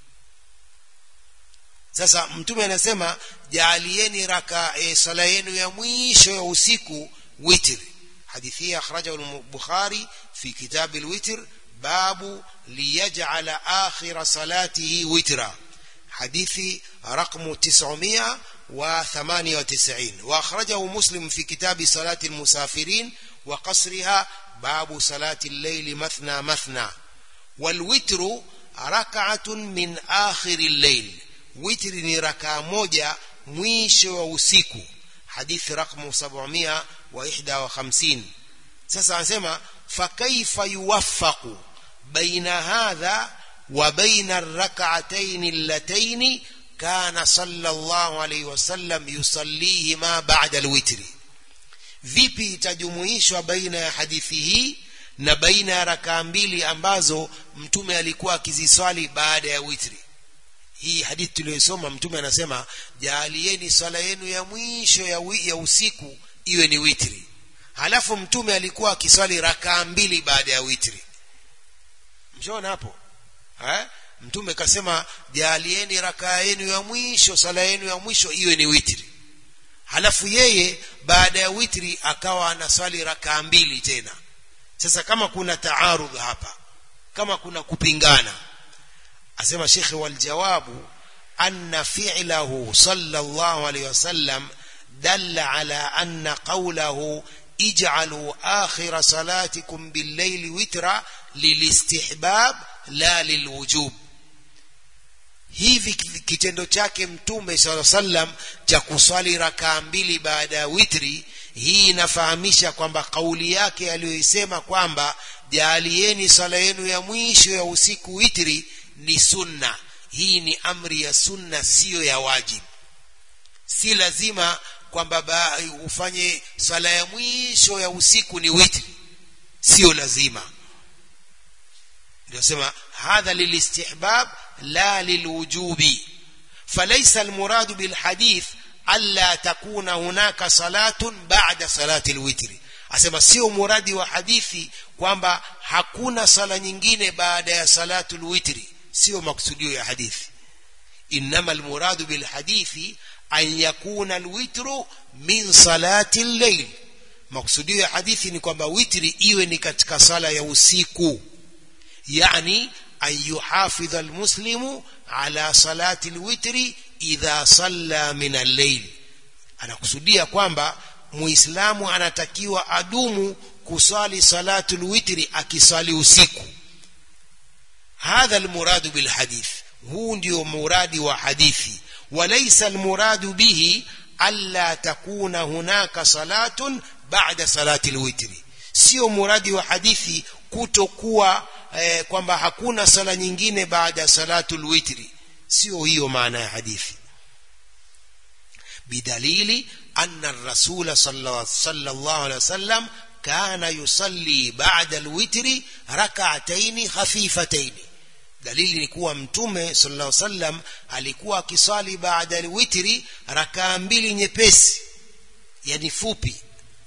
sasa mtume anasema jaalieni raka e, sala yenu ya mwisho ya usiku witr hadithi hii akhrajahu al-bukhari fi kitab al-witr babu liyaj'ala akhir salatihi witra hadithi رقم 998 واخرجه مسلم في كتاب صلاه المسافرين وقصرها باب صلاه الليل مثنى مثنى والوتر ركعه من اخر الليل witri ni rakaa moja mwisho wa usiku hadithi rakmu 751 sasa anasema fakaifa yuwaffaqu baina hadha wa baina arrak'atayn allatayn kana sallallahu alayhi wasallam yusallihima ba'da alwitri vipi itajumuishwa baina ya hadithi hii na baina ya rakaa mbili ambazo mtume alikuwa akiziswali baada ya witri hii hadithi tuliyosoma mtume anasema jaalieni swala yenu ya mwisho ya, wi, ya usiku iwe ni witri halafu mtume alikuwa akiswali rakaa mbili baada ya witri mshaona hapo eh? mtume kasema jaalieni rakaa yenu ya mwisho swala yenu ya mwisho iwe ni witri halafu yeye baada ya witri akawa anaswali rakaa mbili tena sasa kama kuna taarudh hapa kama kuna kupingana asema shekhe waljawabu anna fi'lahu sallallahu alayhi wasallam dalla ala anna qawlahu ij'alu akhir salatikum bil-layli witra lilistihbab la lilwujub hivi kitendo chake mtume sallallahu sallam cha kuswali rakaa mbili baada ya witri hii inafahamisha kwamba kauli yake aliyoisema kwamba jaalieni sala yenu ya mwisho ya usiku witri ni sunna hii ni amri ya sunna siyo ya wajib si lazima kwamba ufanye sala ya mwisho ya usiku ni witri sio lazima ndio sema hadha lilistihbab la lilwujubi فليس المراد بالحديث ألا تكون هناك صلاة بعد صلاة الوتر asema sio muradi wa hadithi kwamba hakuna sala nyingine baada ya salatul witri sio maksudio ya hadithi inma almuradu bil hadithi an yakuna alwitru min salati al-layl maksudio ya hadithi ni kwamba witri iwe ni katika sala ya usiku yani an yuhafidha almuslimu ala salati alwitri idha salla min al-layl anakusudia kwamba muislamu anatakiwa adumu kusali salatul witri akisali usiku hadha almuradu bilhadith huu ndio muradi wa hadithi walaysa almuradu bihi alla takuna hunaka salatun ba'da salati alwitri sio muradi wa hadithi kutokuwa eh, kwamba hakuna sala nyingine baada ya salatul witri sio hiyo maana ya hadithi bidalili anna ar-rasul sallallahu alaihi wasallam kana yusalli ba'da al-witri rak'atayn khafifatayn dalili ni kuwa mtume sallallahu alaihi wasallam alikuwa akiswali baada al-witri rakaa mbili nyepesi yani fupi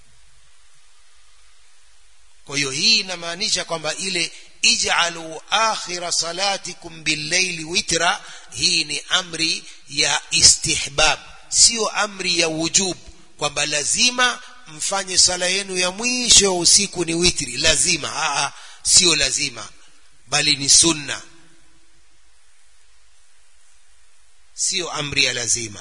kwa hiyo hii inamaanisha kwamba ile ij'alu akhira salatikum bil-layli witra hii ni amri ya istihbab sio amri ya wujub kwamba lazima mfanye sala yenu ya mwisho wa usiku ni witri lazima aa sio lazima bali ni sunna sio amri ya lazima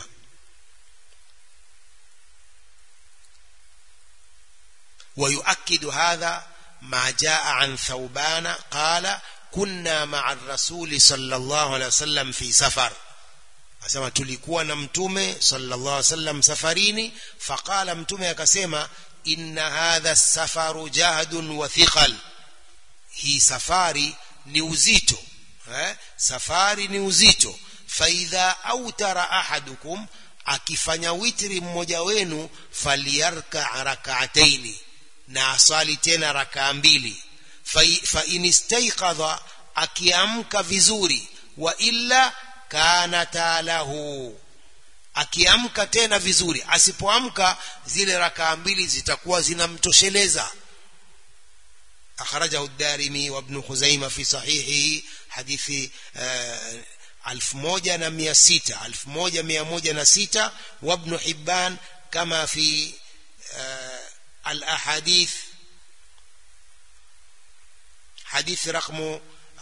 ويؤكد هذا ما جاء عن ثوبان قال كنا مع الرسول صلى الله عليه وسلم في سفر asema tulikuwa na mtume sallallahu alaihi wasallam safarini faqala mtume akasema inna hadha safaru jahdun wa thiqal hii safari ni uzito eh? safari ni uzito faidha autara ahadukum akifanya witri mmoja wenu faliyarka rak'ataini na asali tena rakaa mbili fa inistaiqadha akiamka vizuri wa illa kanata lahu akiamka tena vizuri asipoamka zile rakaa mbili zitakuwa zinamtosheleza akhrajahu ad-darimi wa ibn khuzaimah fi sahihihi hadithi alfu moja na mia sita alfu moja mia moja na sita wa ibn hibban kama fi الأحاديث حديث رقم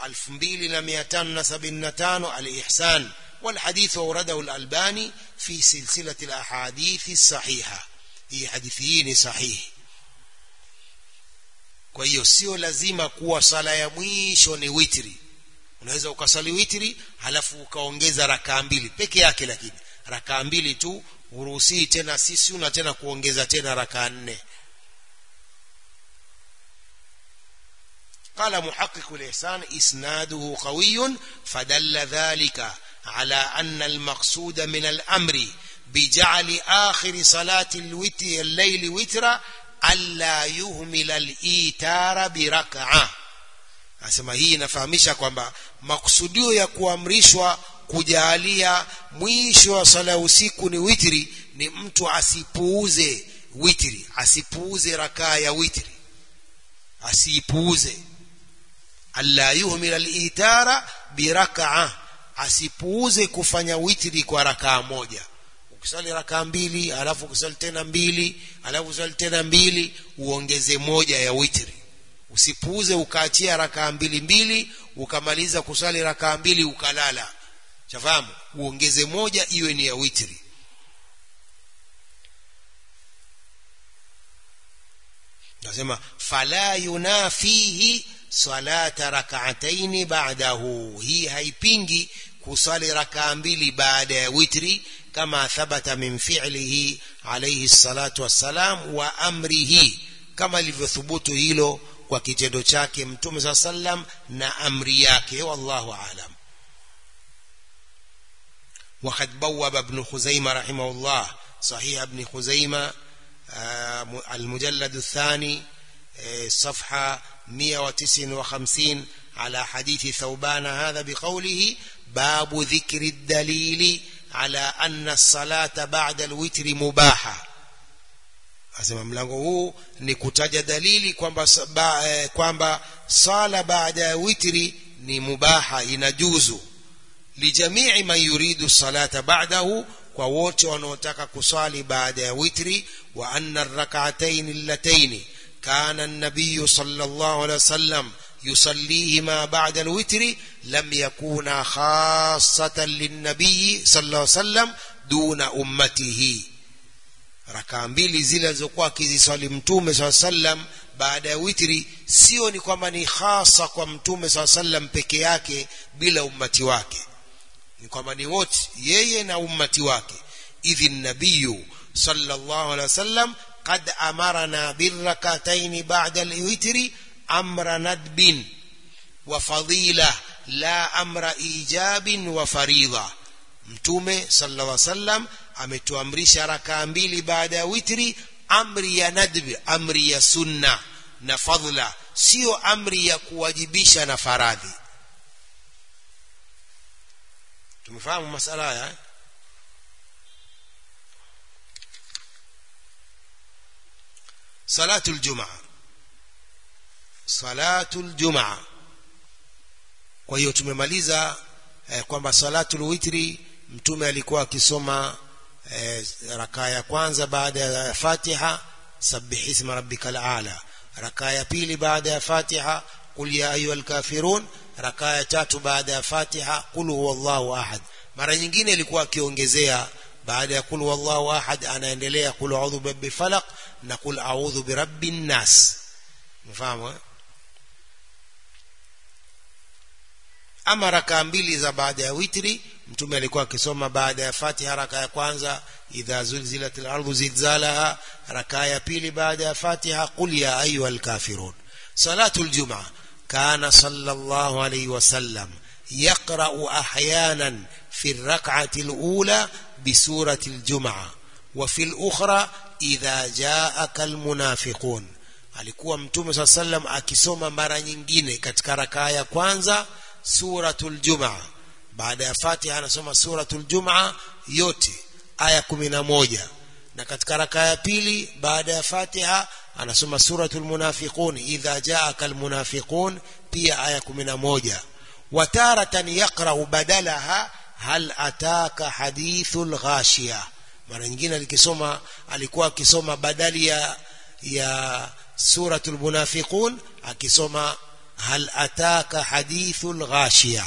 2275 الإحسان والحديث أورده الألباني في سلسلة الأحاديث الصحيحة هي حديثين صحيح kwa hiyo sio lazima kuwa sala ya mwisho ni witri unaweza ukasali witri halafu ukaongeza rakaa mbili peke yake lakini rakaa mbili tu uruhusii tena sisi una tena kuongeza tena rakaa nne قال محقق الإحسان إسناده قوي فدل ذلك على أن المقصود من الأمر بجعل آخر صلاة الوتر الليل وترا ألا يهمل الإيتار بركعة asema hii inafahamisha kwamba makusudio ya kuamrishwa kujalia mwisho wa sala usiku ni witri ni mtu asipuuze witri asipuuze rakaa ya witri asipuuze alla yuhmil al-itara biraka'a asipuuze kufanya witri kwa rakaa moja ukisali rakaa mbili alafu ukisali tena mbili alafu ukisali tena mbili uongeze moja ya witri usipuuze ukaachia rakaa mbili mbili ukamaliza kusali rakaa mbili ukalala chafahamu uongeze moja iwe ni ya witri nasema fala yunafihi salata rak'ataini ba'dahu hii haipingi kusali rakaa mbili baada ya witri kama thabata min fi'lihi alayhi salatu wassalam wa amrihi kama ilivyothubutu hilo kwa kitendo chake mtume saa sallam na amri yake wallahu alam وقد بوب ابن خزيمة رحمه الله صحيح ابن خزيمة المجلد الثاني صفحة 159 على حديث ثوبان هذا بقوله باب ذكر الدليل على أن الصلاة بعد الوتر مباحة asema mlango huu ni kutaja dalili kwamba kwamba sala baada ya witri ni mubaha inajuzu lijamii man yuridu salata ba'dahu kwa wote wanaotaka kusali baada ya witri wa anna ar-rak'atayn allatayn kana an-nabiy sallallahu alayhi wasallam يصليهما بعد الوتر لم يكونا خاصة للنبي صلى الله عليه وسلم دون أمته rakaa mbili zile alizokuwa akiziswali mtume saa sallam baada ya witri sio ni kwamba ni hasa kwa mtume saa sallam peke yake bila ummati wake ni kwamba ni wote yeye na ummati wake idhi nabiyu sallallahu alaihi wasallam qad amarna birrakataini ba'da alwitri amra nadbin wa fadila la amra ijabin wa faridha mtume sallallahu alaihi wasallam ametuamrisha rakaa mbili baada ya witri amri ya nadbi amri ya sunna na fadla sio amri ya kuwajibisha na faradhi tumefahamu masala haya eh? salatul jumaa salatul jumaa kwa hiyo tumemaliza eh, kwamba salatul witri mtume alikuwa akisoma eh, rakaa ya kwanza baada ya Fatiha sabbih isma rabbikal aala rakaa ya pili baada ya Fatiha qul ya ayyuhal kafirun rakaa ya tatu baada ya Fatiha qul huwallahu ahad mara nyingine ilikuwa akiongezea baada ya qul huwallahu ahad anaendelea qul a'udhu birabbil falaq na qul a'udhu birabbin nas mfahamu eh? ama rakaa mbili za baada ya witri mtume alikuwa akisoma baada ya Fatiha raka ya kwanza idha zulzilat al-ardu zilzalaha raka ya pili baada ya Fatiha qul ya ayyuhal kafirun salatul jumaa kana sallallahu alayhi wasallam يقرأ أحيانا في الركعة الأولى بسورة الجمعة وفي الأخرى إذا جاءك المنافقون alikuwa mtume saa sallam akisoma mara nyingine katika rakaa ya kwanza suratul jumaa baada ya fatiha anasoma suratul jumaa yote aya kumi na moja na katika rakaa ya pili baada ya fatiha anasoma suratul munafiqun idha jaaka almunafiqun pia aya kumi na moja wataratan yaqrau badalaha hal ataka hadithul ghashiya mara nyingine alikisoma alikuwa akisoma badali ya ya suratul munafiqun akisoma hal ataka hadithul ghashiya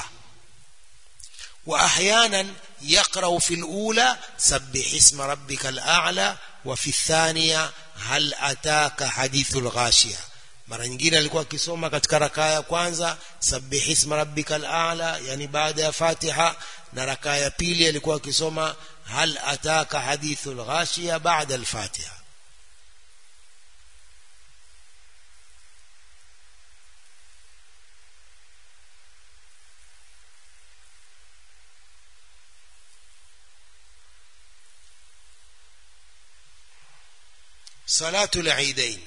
واحيانا يقرا في الاولى سبح اسم ربك الاعلى وفي الثانيه هل اتاك حديث الغاشيه mara nyingine alikuwa akisoma katika rakaa ya kwanza sabbih isma rabbikal a'la yani baada ya fatiha na rakaa ya pili alikuwa akisoma hal ataka hadithul ghashiya baada al-fatiha صلاة العيدين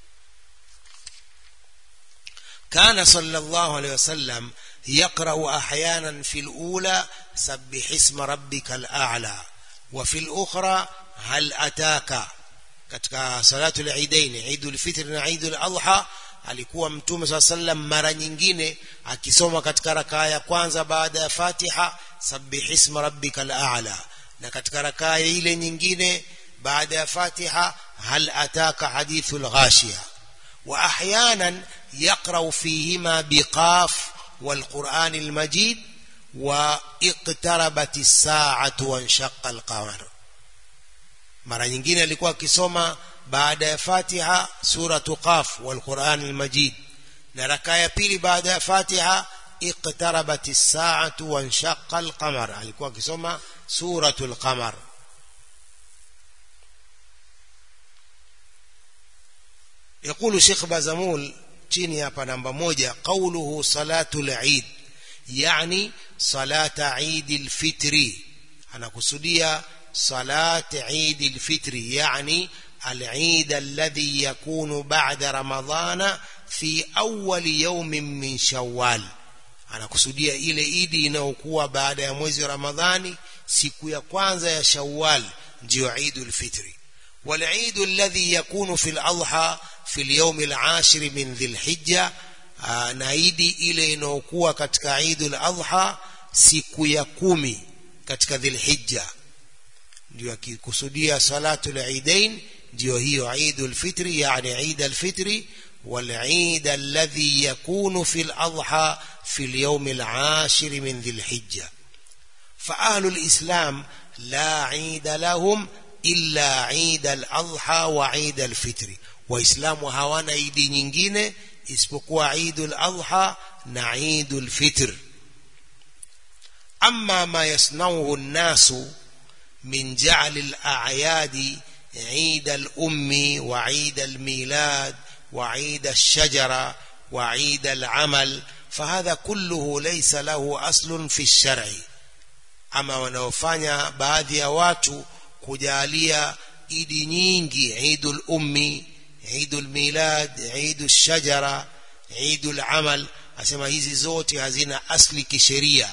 كان صلى الله عليه وسلم يقرأ أحيانا في الأولى سبح اسم ربك الأعلى وفي الأخرى هل أتاك katika salatu al-Eidain Eidul Fitr na Eidul Adha alikuwa mtume swalla sallam mara nyingine akisoma katika rakaa ya kwanza baada ya Fatiha sabbih isma rabbikal a'la na katika rakaa ile nyingine baada ya Fatiha hal ataka hadithul ghashiya wa ahyanan يقرأ فيهما بقاف والقرآن المجيد واقتربت الساعة وانشق القمر mara nyingine alikuwa akisoma baada ya Fatiha suratu Qaf wal Qur'an al-Majid na raka ya pili baada ya Fatiha iqtarabat as-sa'atu wa inshaqqa al-qamar alikuwa akisoma suratu al-qamar يقول شيخ بازمول chini hapa namba moja qauluhu salatul eid yani salata eid alfitri anakusudia salat eid alfitri yani العيد الذي يكون بعد رمضان في أول يوم من شوال anakusudia ile idi inayokuwa baada ya mwezi wa ramadhani siku ya kwanza ya shawwal ndio idul fitri wal idu alladhi yakunu fil adha في اليوم العاشر من ذي الحجة na idi ile inayokuwa katika Eidul Adha siku ya kumi katika Dhulhijja ndio akikusudia salatul Eidain ndio hiyo Eidul Fitri yani Eid al-Fitri wal Eid alladhi yakunu fi al-Adha fi al-yawm al-ashir min Dhulhijja fa ahlul Islam la Eid lahum illa Eid al-Adha wa Eid al-Fitri waislamu hawana idi nyingine isipokuwa idul adha na idul fitr أما ما يصنعه الناس من جعل الأعياد عيد الأم وعيد الميلاد وعيد الشجرة وعيد العمل فهذا كله ليس له أصل في الشرع ama wanaofanya baadhi ya watu kujalia idi nyingi idul ummi idul milad idul shajara idul amal asema hizi zote hazina asli kisheria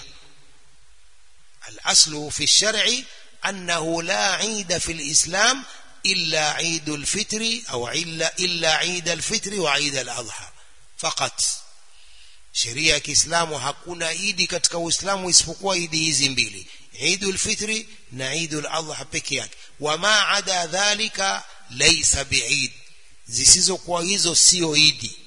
الاصل في الشرع انه لا عيد في الاسلام الا عيد الفطر او الا الا عيد الفطر وعيد الاضحى فقط sheria ya Kiislamu hakuna idi katika Uislamu isipokuwa idi hizi mbili Eidul Fitri na Eidul Adha peke yake wama ada dhalika laysa biid zisizokuwa hizo sio idi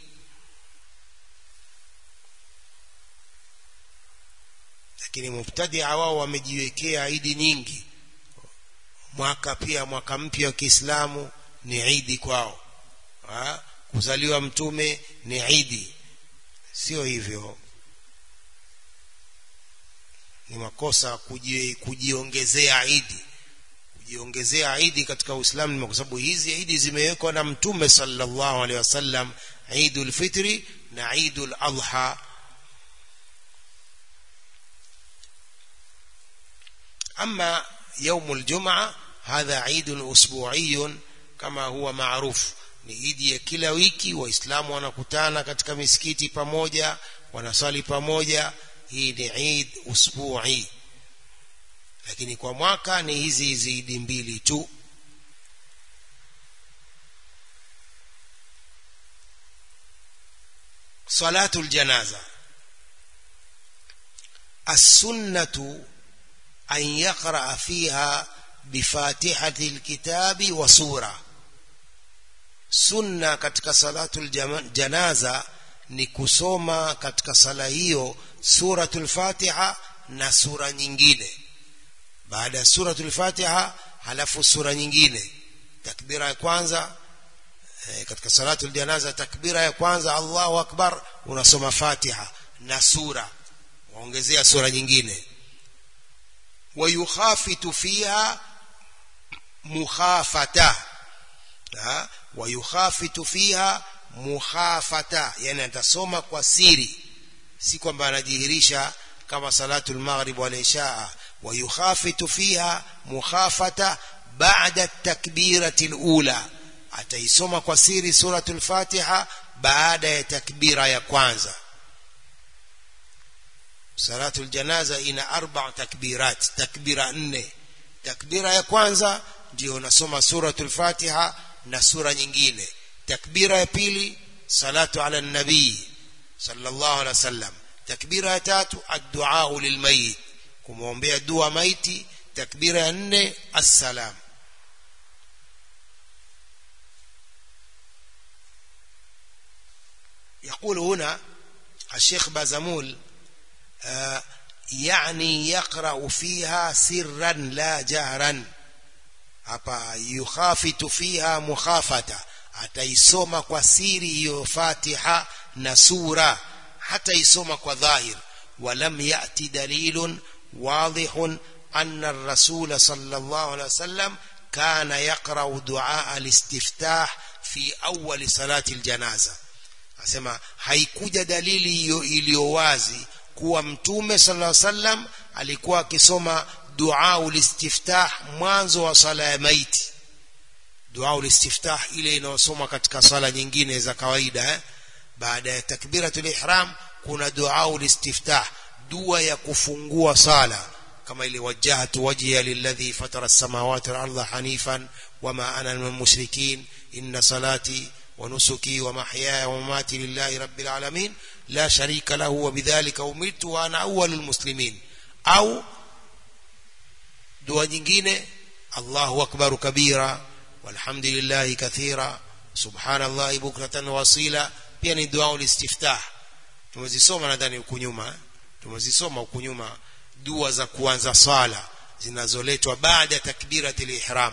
lakini mubtadia wao wamejiwekea idi nyingi mwaka pia mwaka mpya wa Kiislamu ni idi kwao ha? kuzaliwa mtume ni idi sio hivyo ni makosa kuji, kujiongezea idi kujiongezea idi katika Uislamu kwa sababu hizi idi zimewekwa na mtume sallallahu alaihi wasallam Eidul Fitri na Eidul Adha أما يوم الجمعة هذا عيد أسبوعي كما هو معروف ni idi ya kila wiki waislamu wanakutana katika misikiti pamoja wanaswali pamoja hii ni Eid usbu'i lakini kwa mwaka ni hizi hizi idi mbili tu salatul janaza السنة أن يقرأ فيها بفاتحة الكتاب وسورة sunna katika salatul janaza ni kusoma katika sala hiyo suratul fatiha na sura nyingine baada ya suratul fatiha halafu sura nyingine takbira ya kwanza e, katika salatul janaza takbira ya kwanza Allahu akbar unasoma fatiha na sura waongezea sura nyingine wayukhafitu fiha mukhafata wayukhafitu fiha mukhafata yani atasoma kwa siri si kwamba anajihirisha kama salatu al-maghrib wal isha wayukhafitu fiha mukhafata ba'da at-takbirati al-ula ataisoma kwa siri suratul fatiha baada ya takbira ya kwanza salatu al-janaza ina arba takbirat takbira nne takbira ya kwanza ndio unasoma suratul fatiha na sura nyingine takbira ya pili salatu ala nabii sallallahu alaihi wasallam takbira ya tatu addu'a lilmayit kumwombea dua maiti takbira ya nne assalam يقول هنا الشيخ بازمول آه يعني يقرأ فيها سرا لا جهرا hapa yukhafitu fiha mukhafata ataisoma kwa siri hiyo fatiha na sura hata isoma kwa dhahir walam yati dalilun wadihun anna ar-rasul sallallahu alaihi wasallam kana yaqra'u du'a al-istiftah fi awwal salati al-janaza asema haikuja dalili hiyo iliyo wazi kuwa mtume sallallahu alaihi wasallam alikuwa akisoma dua ulistiftah mwanzo wa sala ya maiti dua ulistiftah ile inayosoma katika sala nyingine za kawaida eh? baada ya takbiratul ihram kuna dua ulistiftah dua ya kufungua sala kama ile wajjahtu wajhiya lilladhi fatara as-samawati wal arda hanifan wama ana minal mushrikin inna salati wa nusuki wa mahyaya wa mamati lillahi rabbil alamin la sharika lahu wa bidhalika umirtu wa ana awwalul muslimin au dua nyingine Allahu akbar kabira walhamdulillahi kathira subhanallahi bukratan wasila pia ni dua ulistiftah tumezisoma nadhani huku nyuma tumezisoma huku nyuma dua za kuanza swala zinazoletwa baada ya takbiratul ihram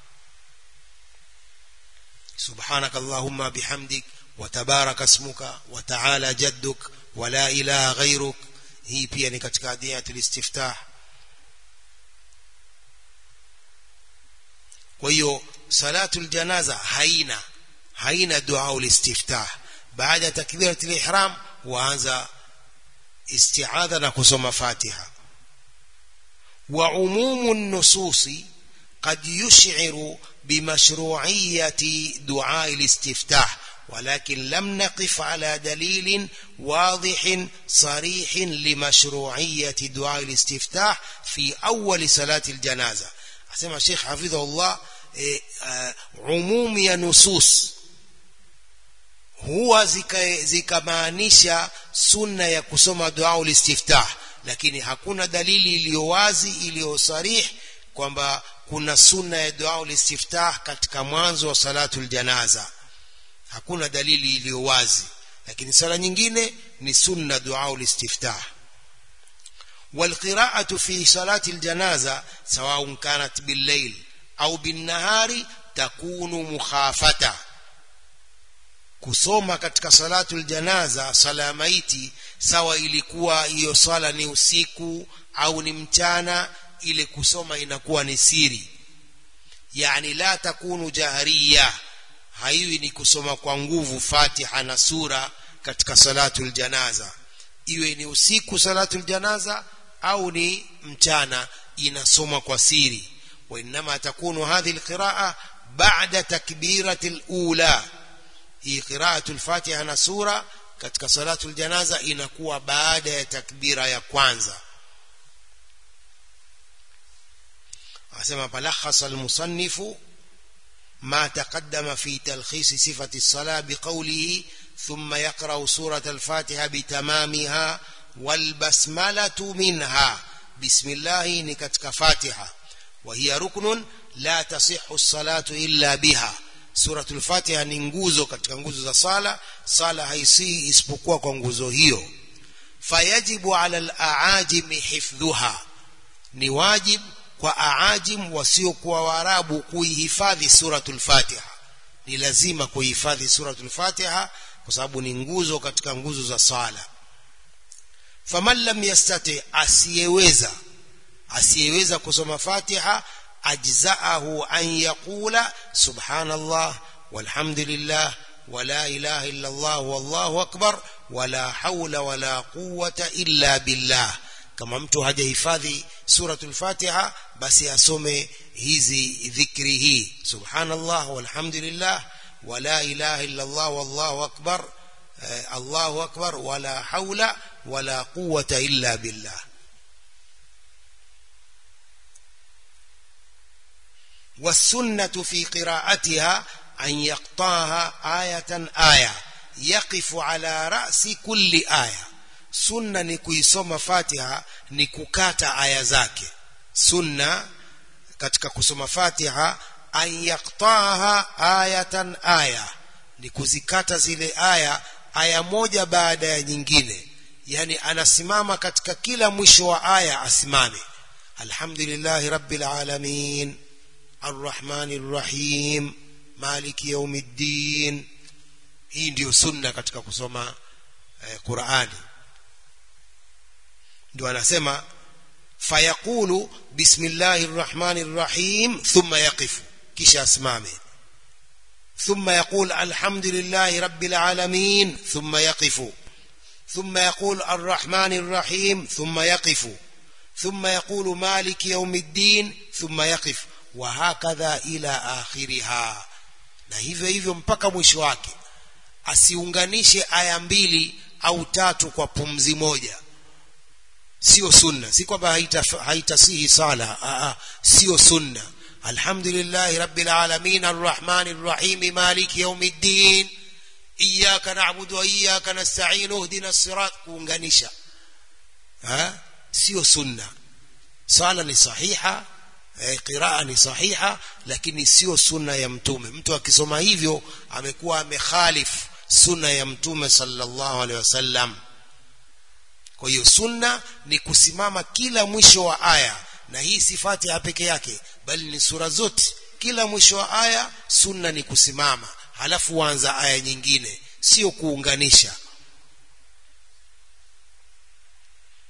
سبحانك اللهم بحمدك وتبارك اسمك وتعالى جدك ولا إله غيرك hii pia ni katika adiyatul istiftah kwa hiyo salatul janaza haina haina dua ulistiftah baada ya takbiratul ihram waanza isti'adha na kusoma fatiha wa umumu nususi قد يشعر بمشروعية دعاء الاستفتاح ولكن لم نقف على دليل واضح صريح لمشروعية دعاء الاستفتاح في أول صلاة الجنازة أسمع الشيخ حفظه الله عموم يا نصوص huwa zikamaanisha sunna ya kusoma dua ulistiftah lakini hakuna dalili iliyo wazi iliyo sarih kwamba kuna sunna ya dua ulistiftah katika mwanzo wa salatul janaza hakuna dalili iliyo wazi lakini sala nyingine ni sunna dua ulistiftah والقراءة في صلاة الجنازة سواء كانت بالليل أو بالنهار تكون مخافة kusoma katika salatul janaza sala ya maiti sawa ilikuwa hiyo swala ni usiku au ni mchana ile kusoma inakuwa ni siri yani la takunu jahriya haiwi ni kusoma kwa nguvu fatiha na sura katika salatul janaza iwe ni usiku salatul janaza au ni mchana inasoma kwa siri وإنما تكون هذه القراءة بعد تكبيرة الأولى hii qiraatul fatiha na sura katika salatul janaza inakuwa baada ya takbira ya kwanza asema falakhasa almusannifu ما تقدم في تلخيص صفة الصلاة بقوله ثم يقرأ سورة الفاتحة بتمامها والبسملة منها بسم الله نكتك فاتحة وهي ركن لا تصح الصلاة إلا بها suratul fatiha ni nguzo katika nguzo za sala sala haisii isipokuwa kwa nguzo hiyo fayajibu ala al-aajim hifdhuha ni wajib kwa aajim wasiokuwa waarabu kuihifadhi suratul fatiha ni lazima kuihifadhi suratul fatiha kwa sababu ni nguzo katika nguzo za sala faman lam yastati asiyeweza asiyeweza kusoma fatiha أجزأه أن يقول سبحان الله والحمد لله ولا إله إلا الله والله أكبر ولا حول ولا قوة إلا بالله kama mtu hajahifadhi suratul fatiha basi asome hizi dhikri hii subhanallah walhamdulillah wala ilaha illa allah wallahu akbar allahu akbar wala haula wala quwwata illa billah والسنة في قراءتها أن يقطعها آية آية يقف على رأس كل آية سنة نكويسوم فاتحة نكوكات آية زاكي سنة katika kusoma Fatiha an yaqtaha ayatan aya ni kuzikata zile aya aya moja baada ya nyingine yani anasimama katika kila mwisho wa aya asimame alhamdulillahi rabbil alamin الرحمن الرحيم مالك يوم الدين hii ndio sunna katika kusoma eh, Qur'ani ndio anasema fayaqulu bismillahir rahmanir rahim thumma yaqifu kisha asimame thumma yaqul alhamdulillahi rabbil alamin thumma yaqifu thumma yaqul arrahmanir rahim thumma yaqifu thumma yaqulu maliki yawmiddin thumma yaqifu wahakadha ila akhiriha na hivyo hivyo mpaka mwisho wake asiunganishe aya mbili au tatu kwa pumzi moja sio sunna si kwamba haitasihi haita sala aa sio sunna alhamdulillahi rabbil alamin arrahmanir rahim maliki yawmiddin iyyaka na'budu wa iyyaka nasta'in ihdina as-sirat kuunganisha ha sio sunna sala ni sahiha eh, qiraa ni sahiha lakini sio sunna ya mtume mtu akisoma hivyo amekuwa amekhalif sunna ya mtume sallallahu alaihi wasallam kwa hiyo sunna ni kusimama kila mwisho wa aya na hii si Fatiha peke yake bali ni sura zote kila mwisho wa aya sunna ni kusimama halafu uanza aya nyingine sio kuunganisha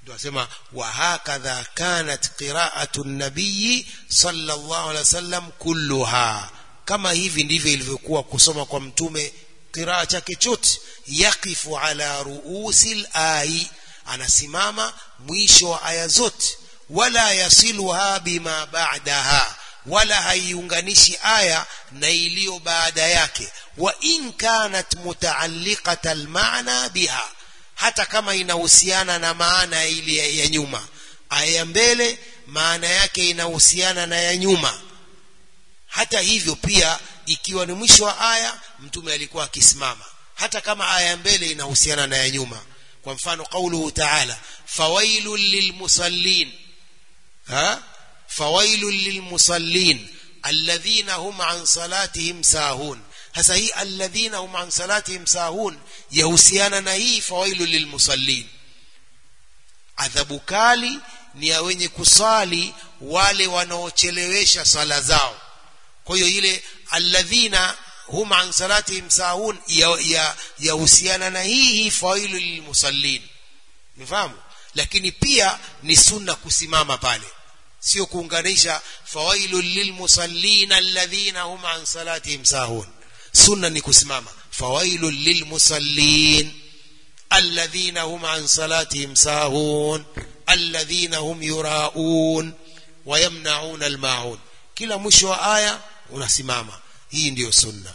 tunasema wa hakadha kanat qira'atu an-nabiy sallallahu alaihi wasallam kulluha kama hivi ndivyo ilivyokuwa kusoma kwa mtume qiraa chake chote yaqifu ala ruusil ayi anasimama mwisho wa aya zote wala yasiluha bima ba'daha wala haiunganishi aya na iliyo baada yake wa in kanat mutaalliqata almaana biha hata kama inahusiana na maana ile ya nyuma aya ya mbele maana yake inahusiana na ya nyuma hata hivyo pia ikiwa ni mwisho wa aya mtume alikuwa akisimama hata kama aya ya mbele inahusiana na ya nyuma kwa mfano qauluhu ta'ala fawailul lilmusallin ha fawailul lilmusallin alladhina hum an salatihim sahun hasa hii alladhina hum an salatihim sahun yahusiana na hii fawailul lilmusallin adhabu kali ni ya wenye kusali wale wanaochelewesha sala zao kwa hiyo ile alladhina hum an salatihim sahun yahusiana ya, ya na hii hii fawailu lilmusallin umefahamu lakini pia ni sunna kusimama pale sio kuunganisha fawailu lilmusallin alladhina hum an salatihim sahun sunna ni kusimama fawailu lilmusallin alladhina hum an salatihim sahun alladhina hum yuraun wayamnaun almaun kila mwisho wa aya unasimama hii ndiyo sunna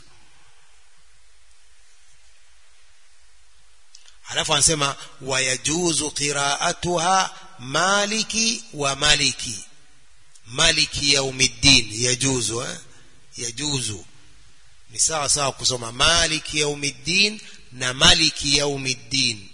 alafu anasema wayajuzu qiraatuha maliki wa maliki maliki yaumiddin yajuzu eh? yajuzu ni sawa sawa kusoma maliki yaumiddin na maliki yaumiddin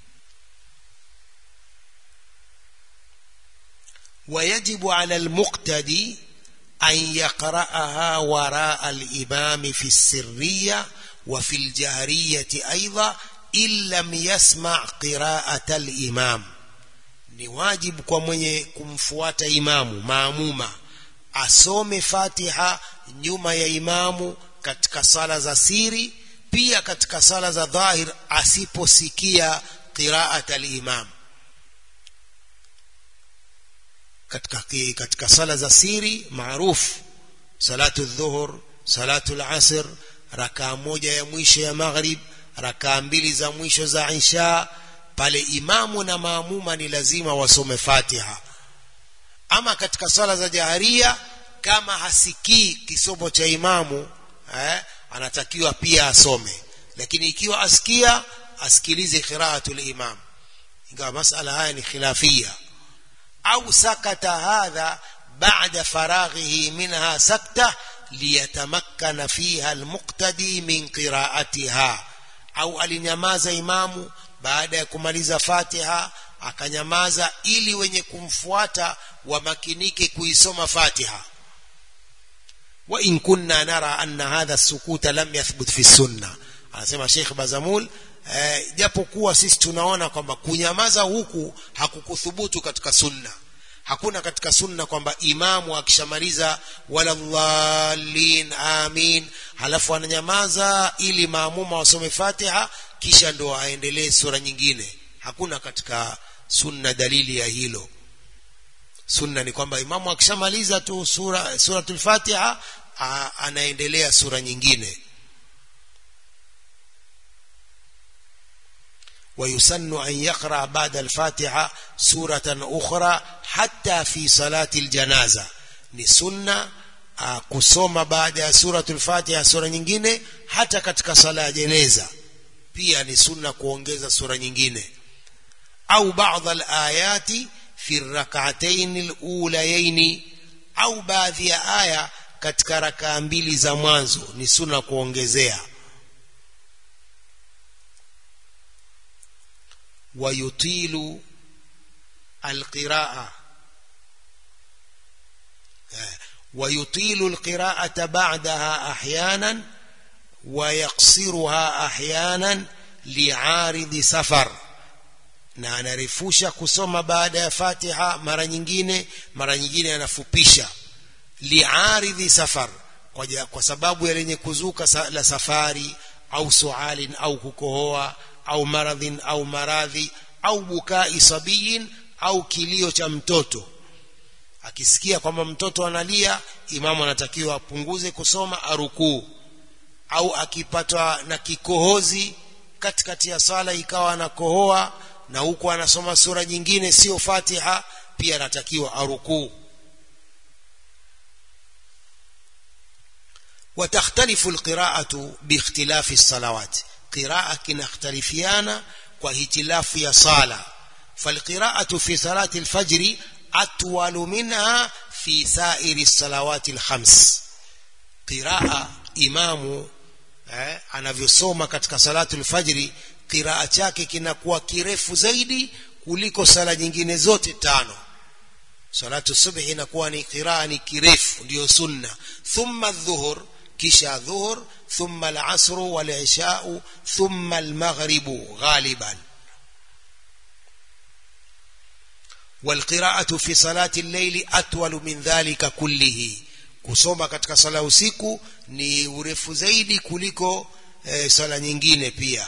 ويجب على المقتدي أن يقرأها وراء الإمام في السرية وفي الجهرية أيضا إن لم يسمع قراءة الإمام ni wajibu kwa mwenye kumfuata imamu maamuma asome fatiha nyuma ya imamu katika sala za siri pia katika sala za dhahir asiposikia qiraat al-imam katika katika sala za siri maarufu salatu dhuhur salatu al-asr rakaa moja ya mwisho ya maghrib rakaa mbili za mwisho za isha pale imamu na maamuma ni lazima wasome fatiha ama katika sala za jaharia kama hasikii kisomo cha imamu eh, anatakiwa pia asome lakini ikiwa asikia asikilize qiraatul imam ingawa masala haya ni khilafia au sakata hadha ba'da faraghihi minha sakta liyatamakkana fiha almuqtadi min qiraatiha au alinyamaza imamu baada ya kumaliza Fatiha akanyamaza ili wenye kumfuata wamakinike kuisoma Fatiha wa in kunna nara anna hadha sukuta lam yathbut fi sunna anasema Sheikh Bazamul eh, japokuwa sisi tunaona kwamba kunyamaza huku hakukuthubutu katika sunna hakuna katika sunna kwamba imamu akishamaliza wala dhalin amin halafu ananyamaza ili maamuma wasome Fatiha kisha ndo aendelee sura nyingine hakuna katika sunna dalili ya hilo sunna ni kwamba imamu akishamaliza tu sura suratul Fatiha anaendelea sura nyingine ويسن أن يقرأ بعد الفاتحة سورة أخرى حتى في صلاة الجنازة ni sunna uh, kusoma baada ya suratul Fatiha sura nyingine hata katika sala ya jeneza pia ni sunna kuongeza sura nyingine au baadhi alayati fi rak'atayn alulayayn au baadhi ya aya katika rakaa mbili za mwanzo ni sunna kuongezea ويطيل القراءة ويطيل القراءة بعدها أحيانا ويقصرها أحيانا لعارض سفر na anarefusha kusoma baada ya Fatiha mara nyingine mara nyingine anafupisha liaridhi safar kwa, kwa sababu ya lenye kuzuka sa, la safari au sualin au kukohoa au maradhin au maradhi au bukai sabiyin au kilio cha mtoto akisikia kwamba mtoto analia imamu anatakiwa apunguze kusoma arukuu au akipatwa na kikohozi katikati ya sala ikawa anakohoa na huku anasoma sura nyingine sio fatiha pia anatakiwa arukuu وتختلف القراءة باختلاف الصلوات قراءة كنختلفيانا واختلاف يا صلاة فالقراءة في صلاة الفجر أطول منها في سائر الصلوات الخمس قراءة إمام eh, anavyosoma katika salatu lfajri qiraa chake kinakuwa kirefu zaidi kuliko sala nyingine zote tano salatu subhi inakuwa ni qiraa ni kirefu ndiyo sunna thumma dhuhur kisha dhuhur thumma alasru walishau thumma almaghribu ghaliban والقراءة في صلاة الليل أطول من ذلك كله kusoma katika sala usiku ni urefu zaidi kuliko e, sala nyingine pia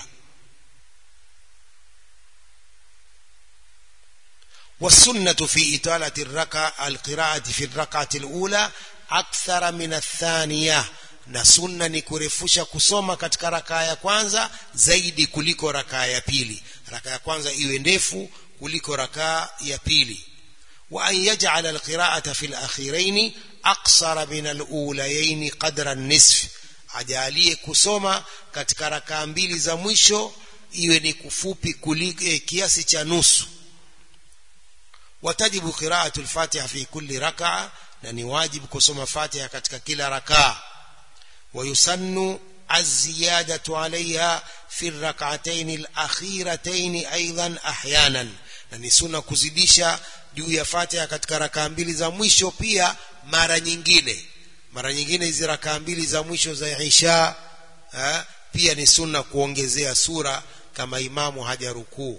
والسنة في إطالة الركعة القراءة في الركعة الأولى أكثر من الثانية na sunna ni kurefusha kusoma katika rakaa ya kwanza zaidi kuliko rakaa ya pili rakaa ya kwanza iwe ndefu kuliko rakaa ya pili wa an yaj'ala alqira'ata fi alakhirain aqsara min alulayain qadra an-nisf ajalie kusoma katika rakaa mbili za mwisho iwe ni kufupi kuliko eh, kiasi cha nusu watajibu qira'atu al-fatiha fi kulli rak'a na ni wajibu kusoma fatiha katika kila rakaa ويسن الزيادة عليها في الركعتين الأخيرتين أيضا أحيانا na ni sunna kuzidisha juu ya fatiha katika rakaa mbili za mwisho pia mara nyingine mara nyingine hizi rakaa mbili za mwisho za isha ha, pia ni sunna kuongezea sura kama imamu hajarukuu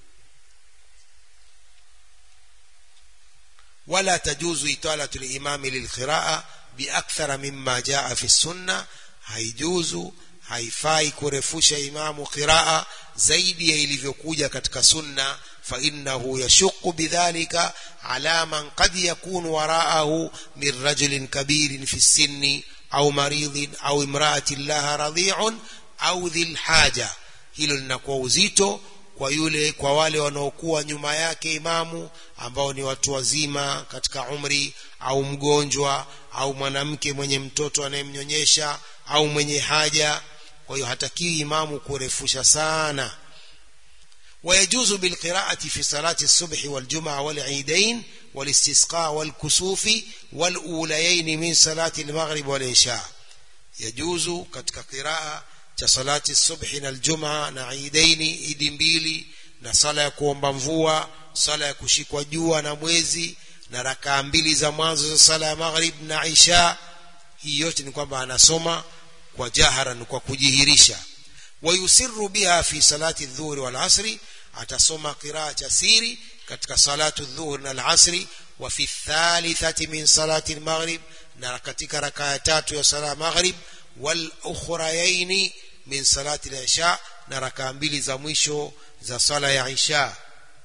wala tajuzu italatu limami lilqiraa biakthara mimma jaa fi sunna haijuzu haifai kurefusha imamu qiraa zaidi ya ilivyokuja katika sunna فإنه يشق بذلك على من قد يكون وراءه من رجل كبير في السن أو مريض أو امرأة لها رضيع أو ذي الحاجة hilo linakuwa uzito kwa yule kwa wale wanaokuwa nyuma yake imamu ambao ni watu wazima katika umri au mgonjwa au mwanamke mwenye mtoto anayemnyonyesha au mwenye haja kwa hiyo hatakiwi imamu kurefusha sana ويجوز بالقراءة في صلاة الصبح والجمعة والعيدين والاستسقاء والكسوف والأوليين من صلاة المغرب والعشاء يجوز katika قراءة صلاة الصبح والجمعة na idaini idi mbili na sala ya kuomba mvua sala ya kushikwa jua na mwezi na rakaa mbili za mwanzo za sala ya maghrib na isha hii yote ni kwamba anasoma kwa jaharan kwa kujihirisha ويسر بها في صلاة الظهر والعصر atasoma qiraa cha siri katika salatu dhuhur na alasri wa fi thalithati min salati almaghrib na katika rakaa tatu ya sala maghrib wal ukhrayaini min salati alisha na rakaa mbili za mwisho za sala ya isha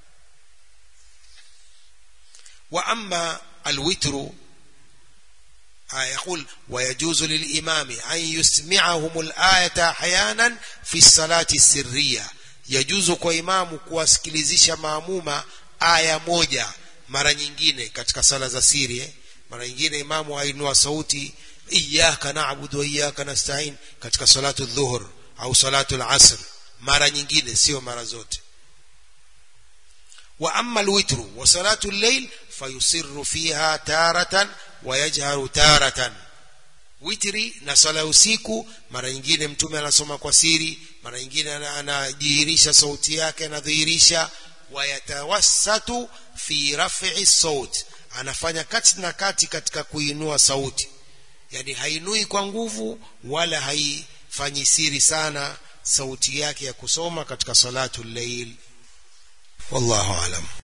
wa amma alwitru يقول ويجوز للإمام أن يسمعهم الآية أحيانا في الصلاة السرية yajuzu kwa imamu kuwasikilizisha maamuma aya moja mara nyingine katika sala za siri eh? mara nyingine imamu ainua sauti iyyaka na'budu wa iyyaka nasta'in katika salatu dhuhur au salatu al-asr mara nyingine sio mara zote wa amma al-witru wa salatu al-layl fayusirru fiha taratan wa yajharu taratan witri na sala usiku mara nyingine mtume anasoma kwa siri mara nyingine anajihirisha sauti yake anadhihirisha wayatawassatu fi raf'i saut anafanya kati na kati katika kuinua sauti yani hainui kwa nguvu wala haifanyi siri sana sauti yake ya kusoma katika salatu llail wallahu alam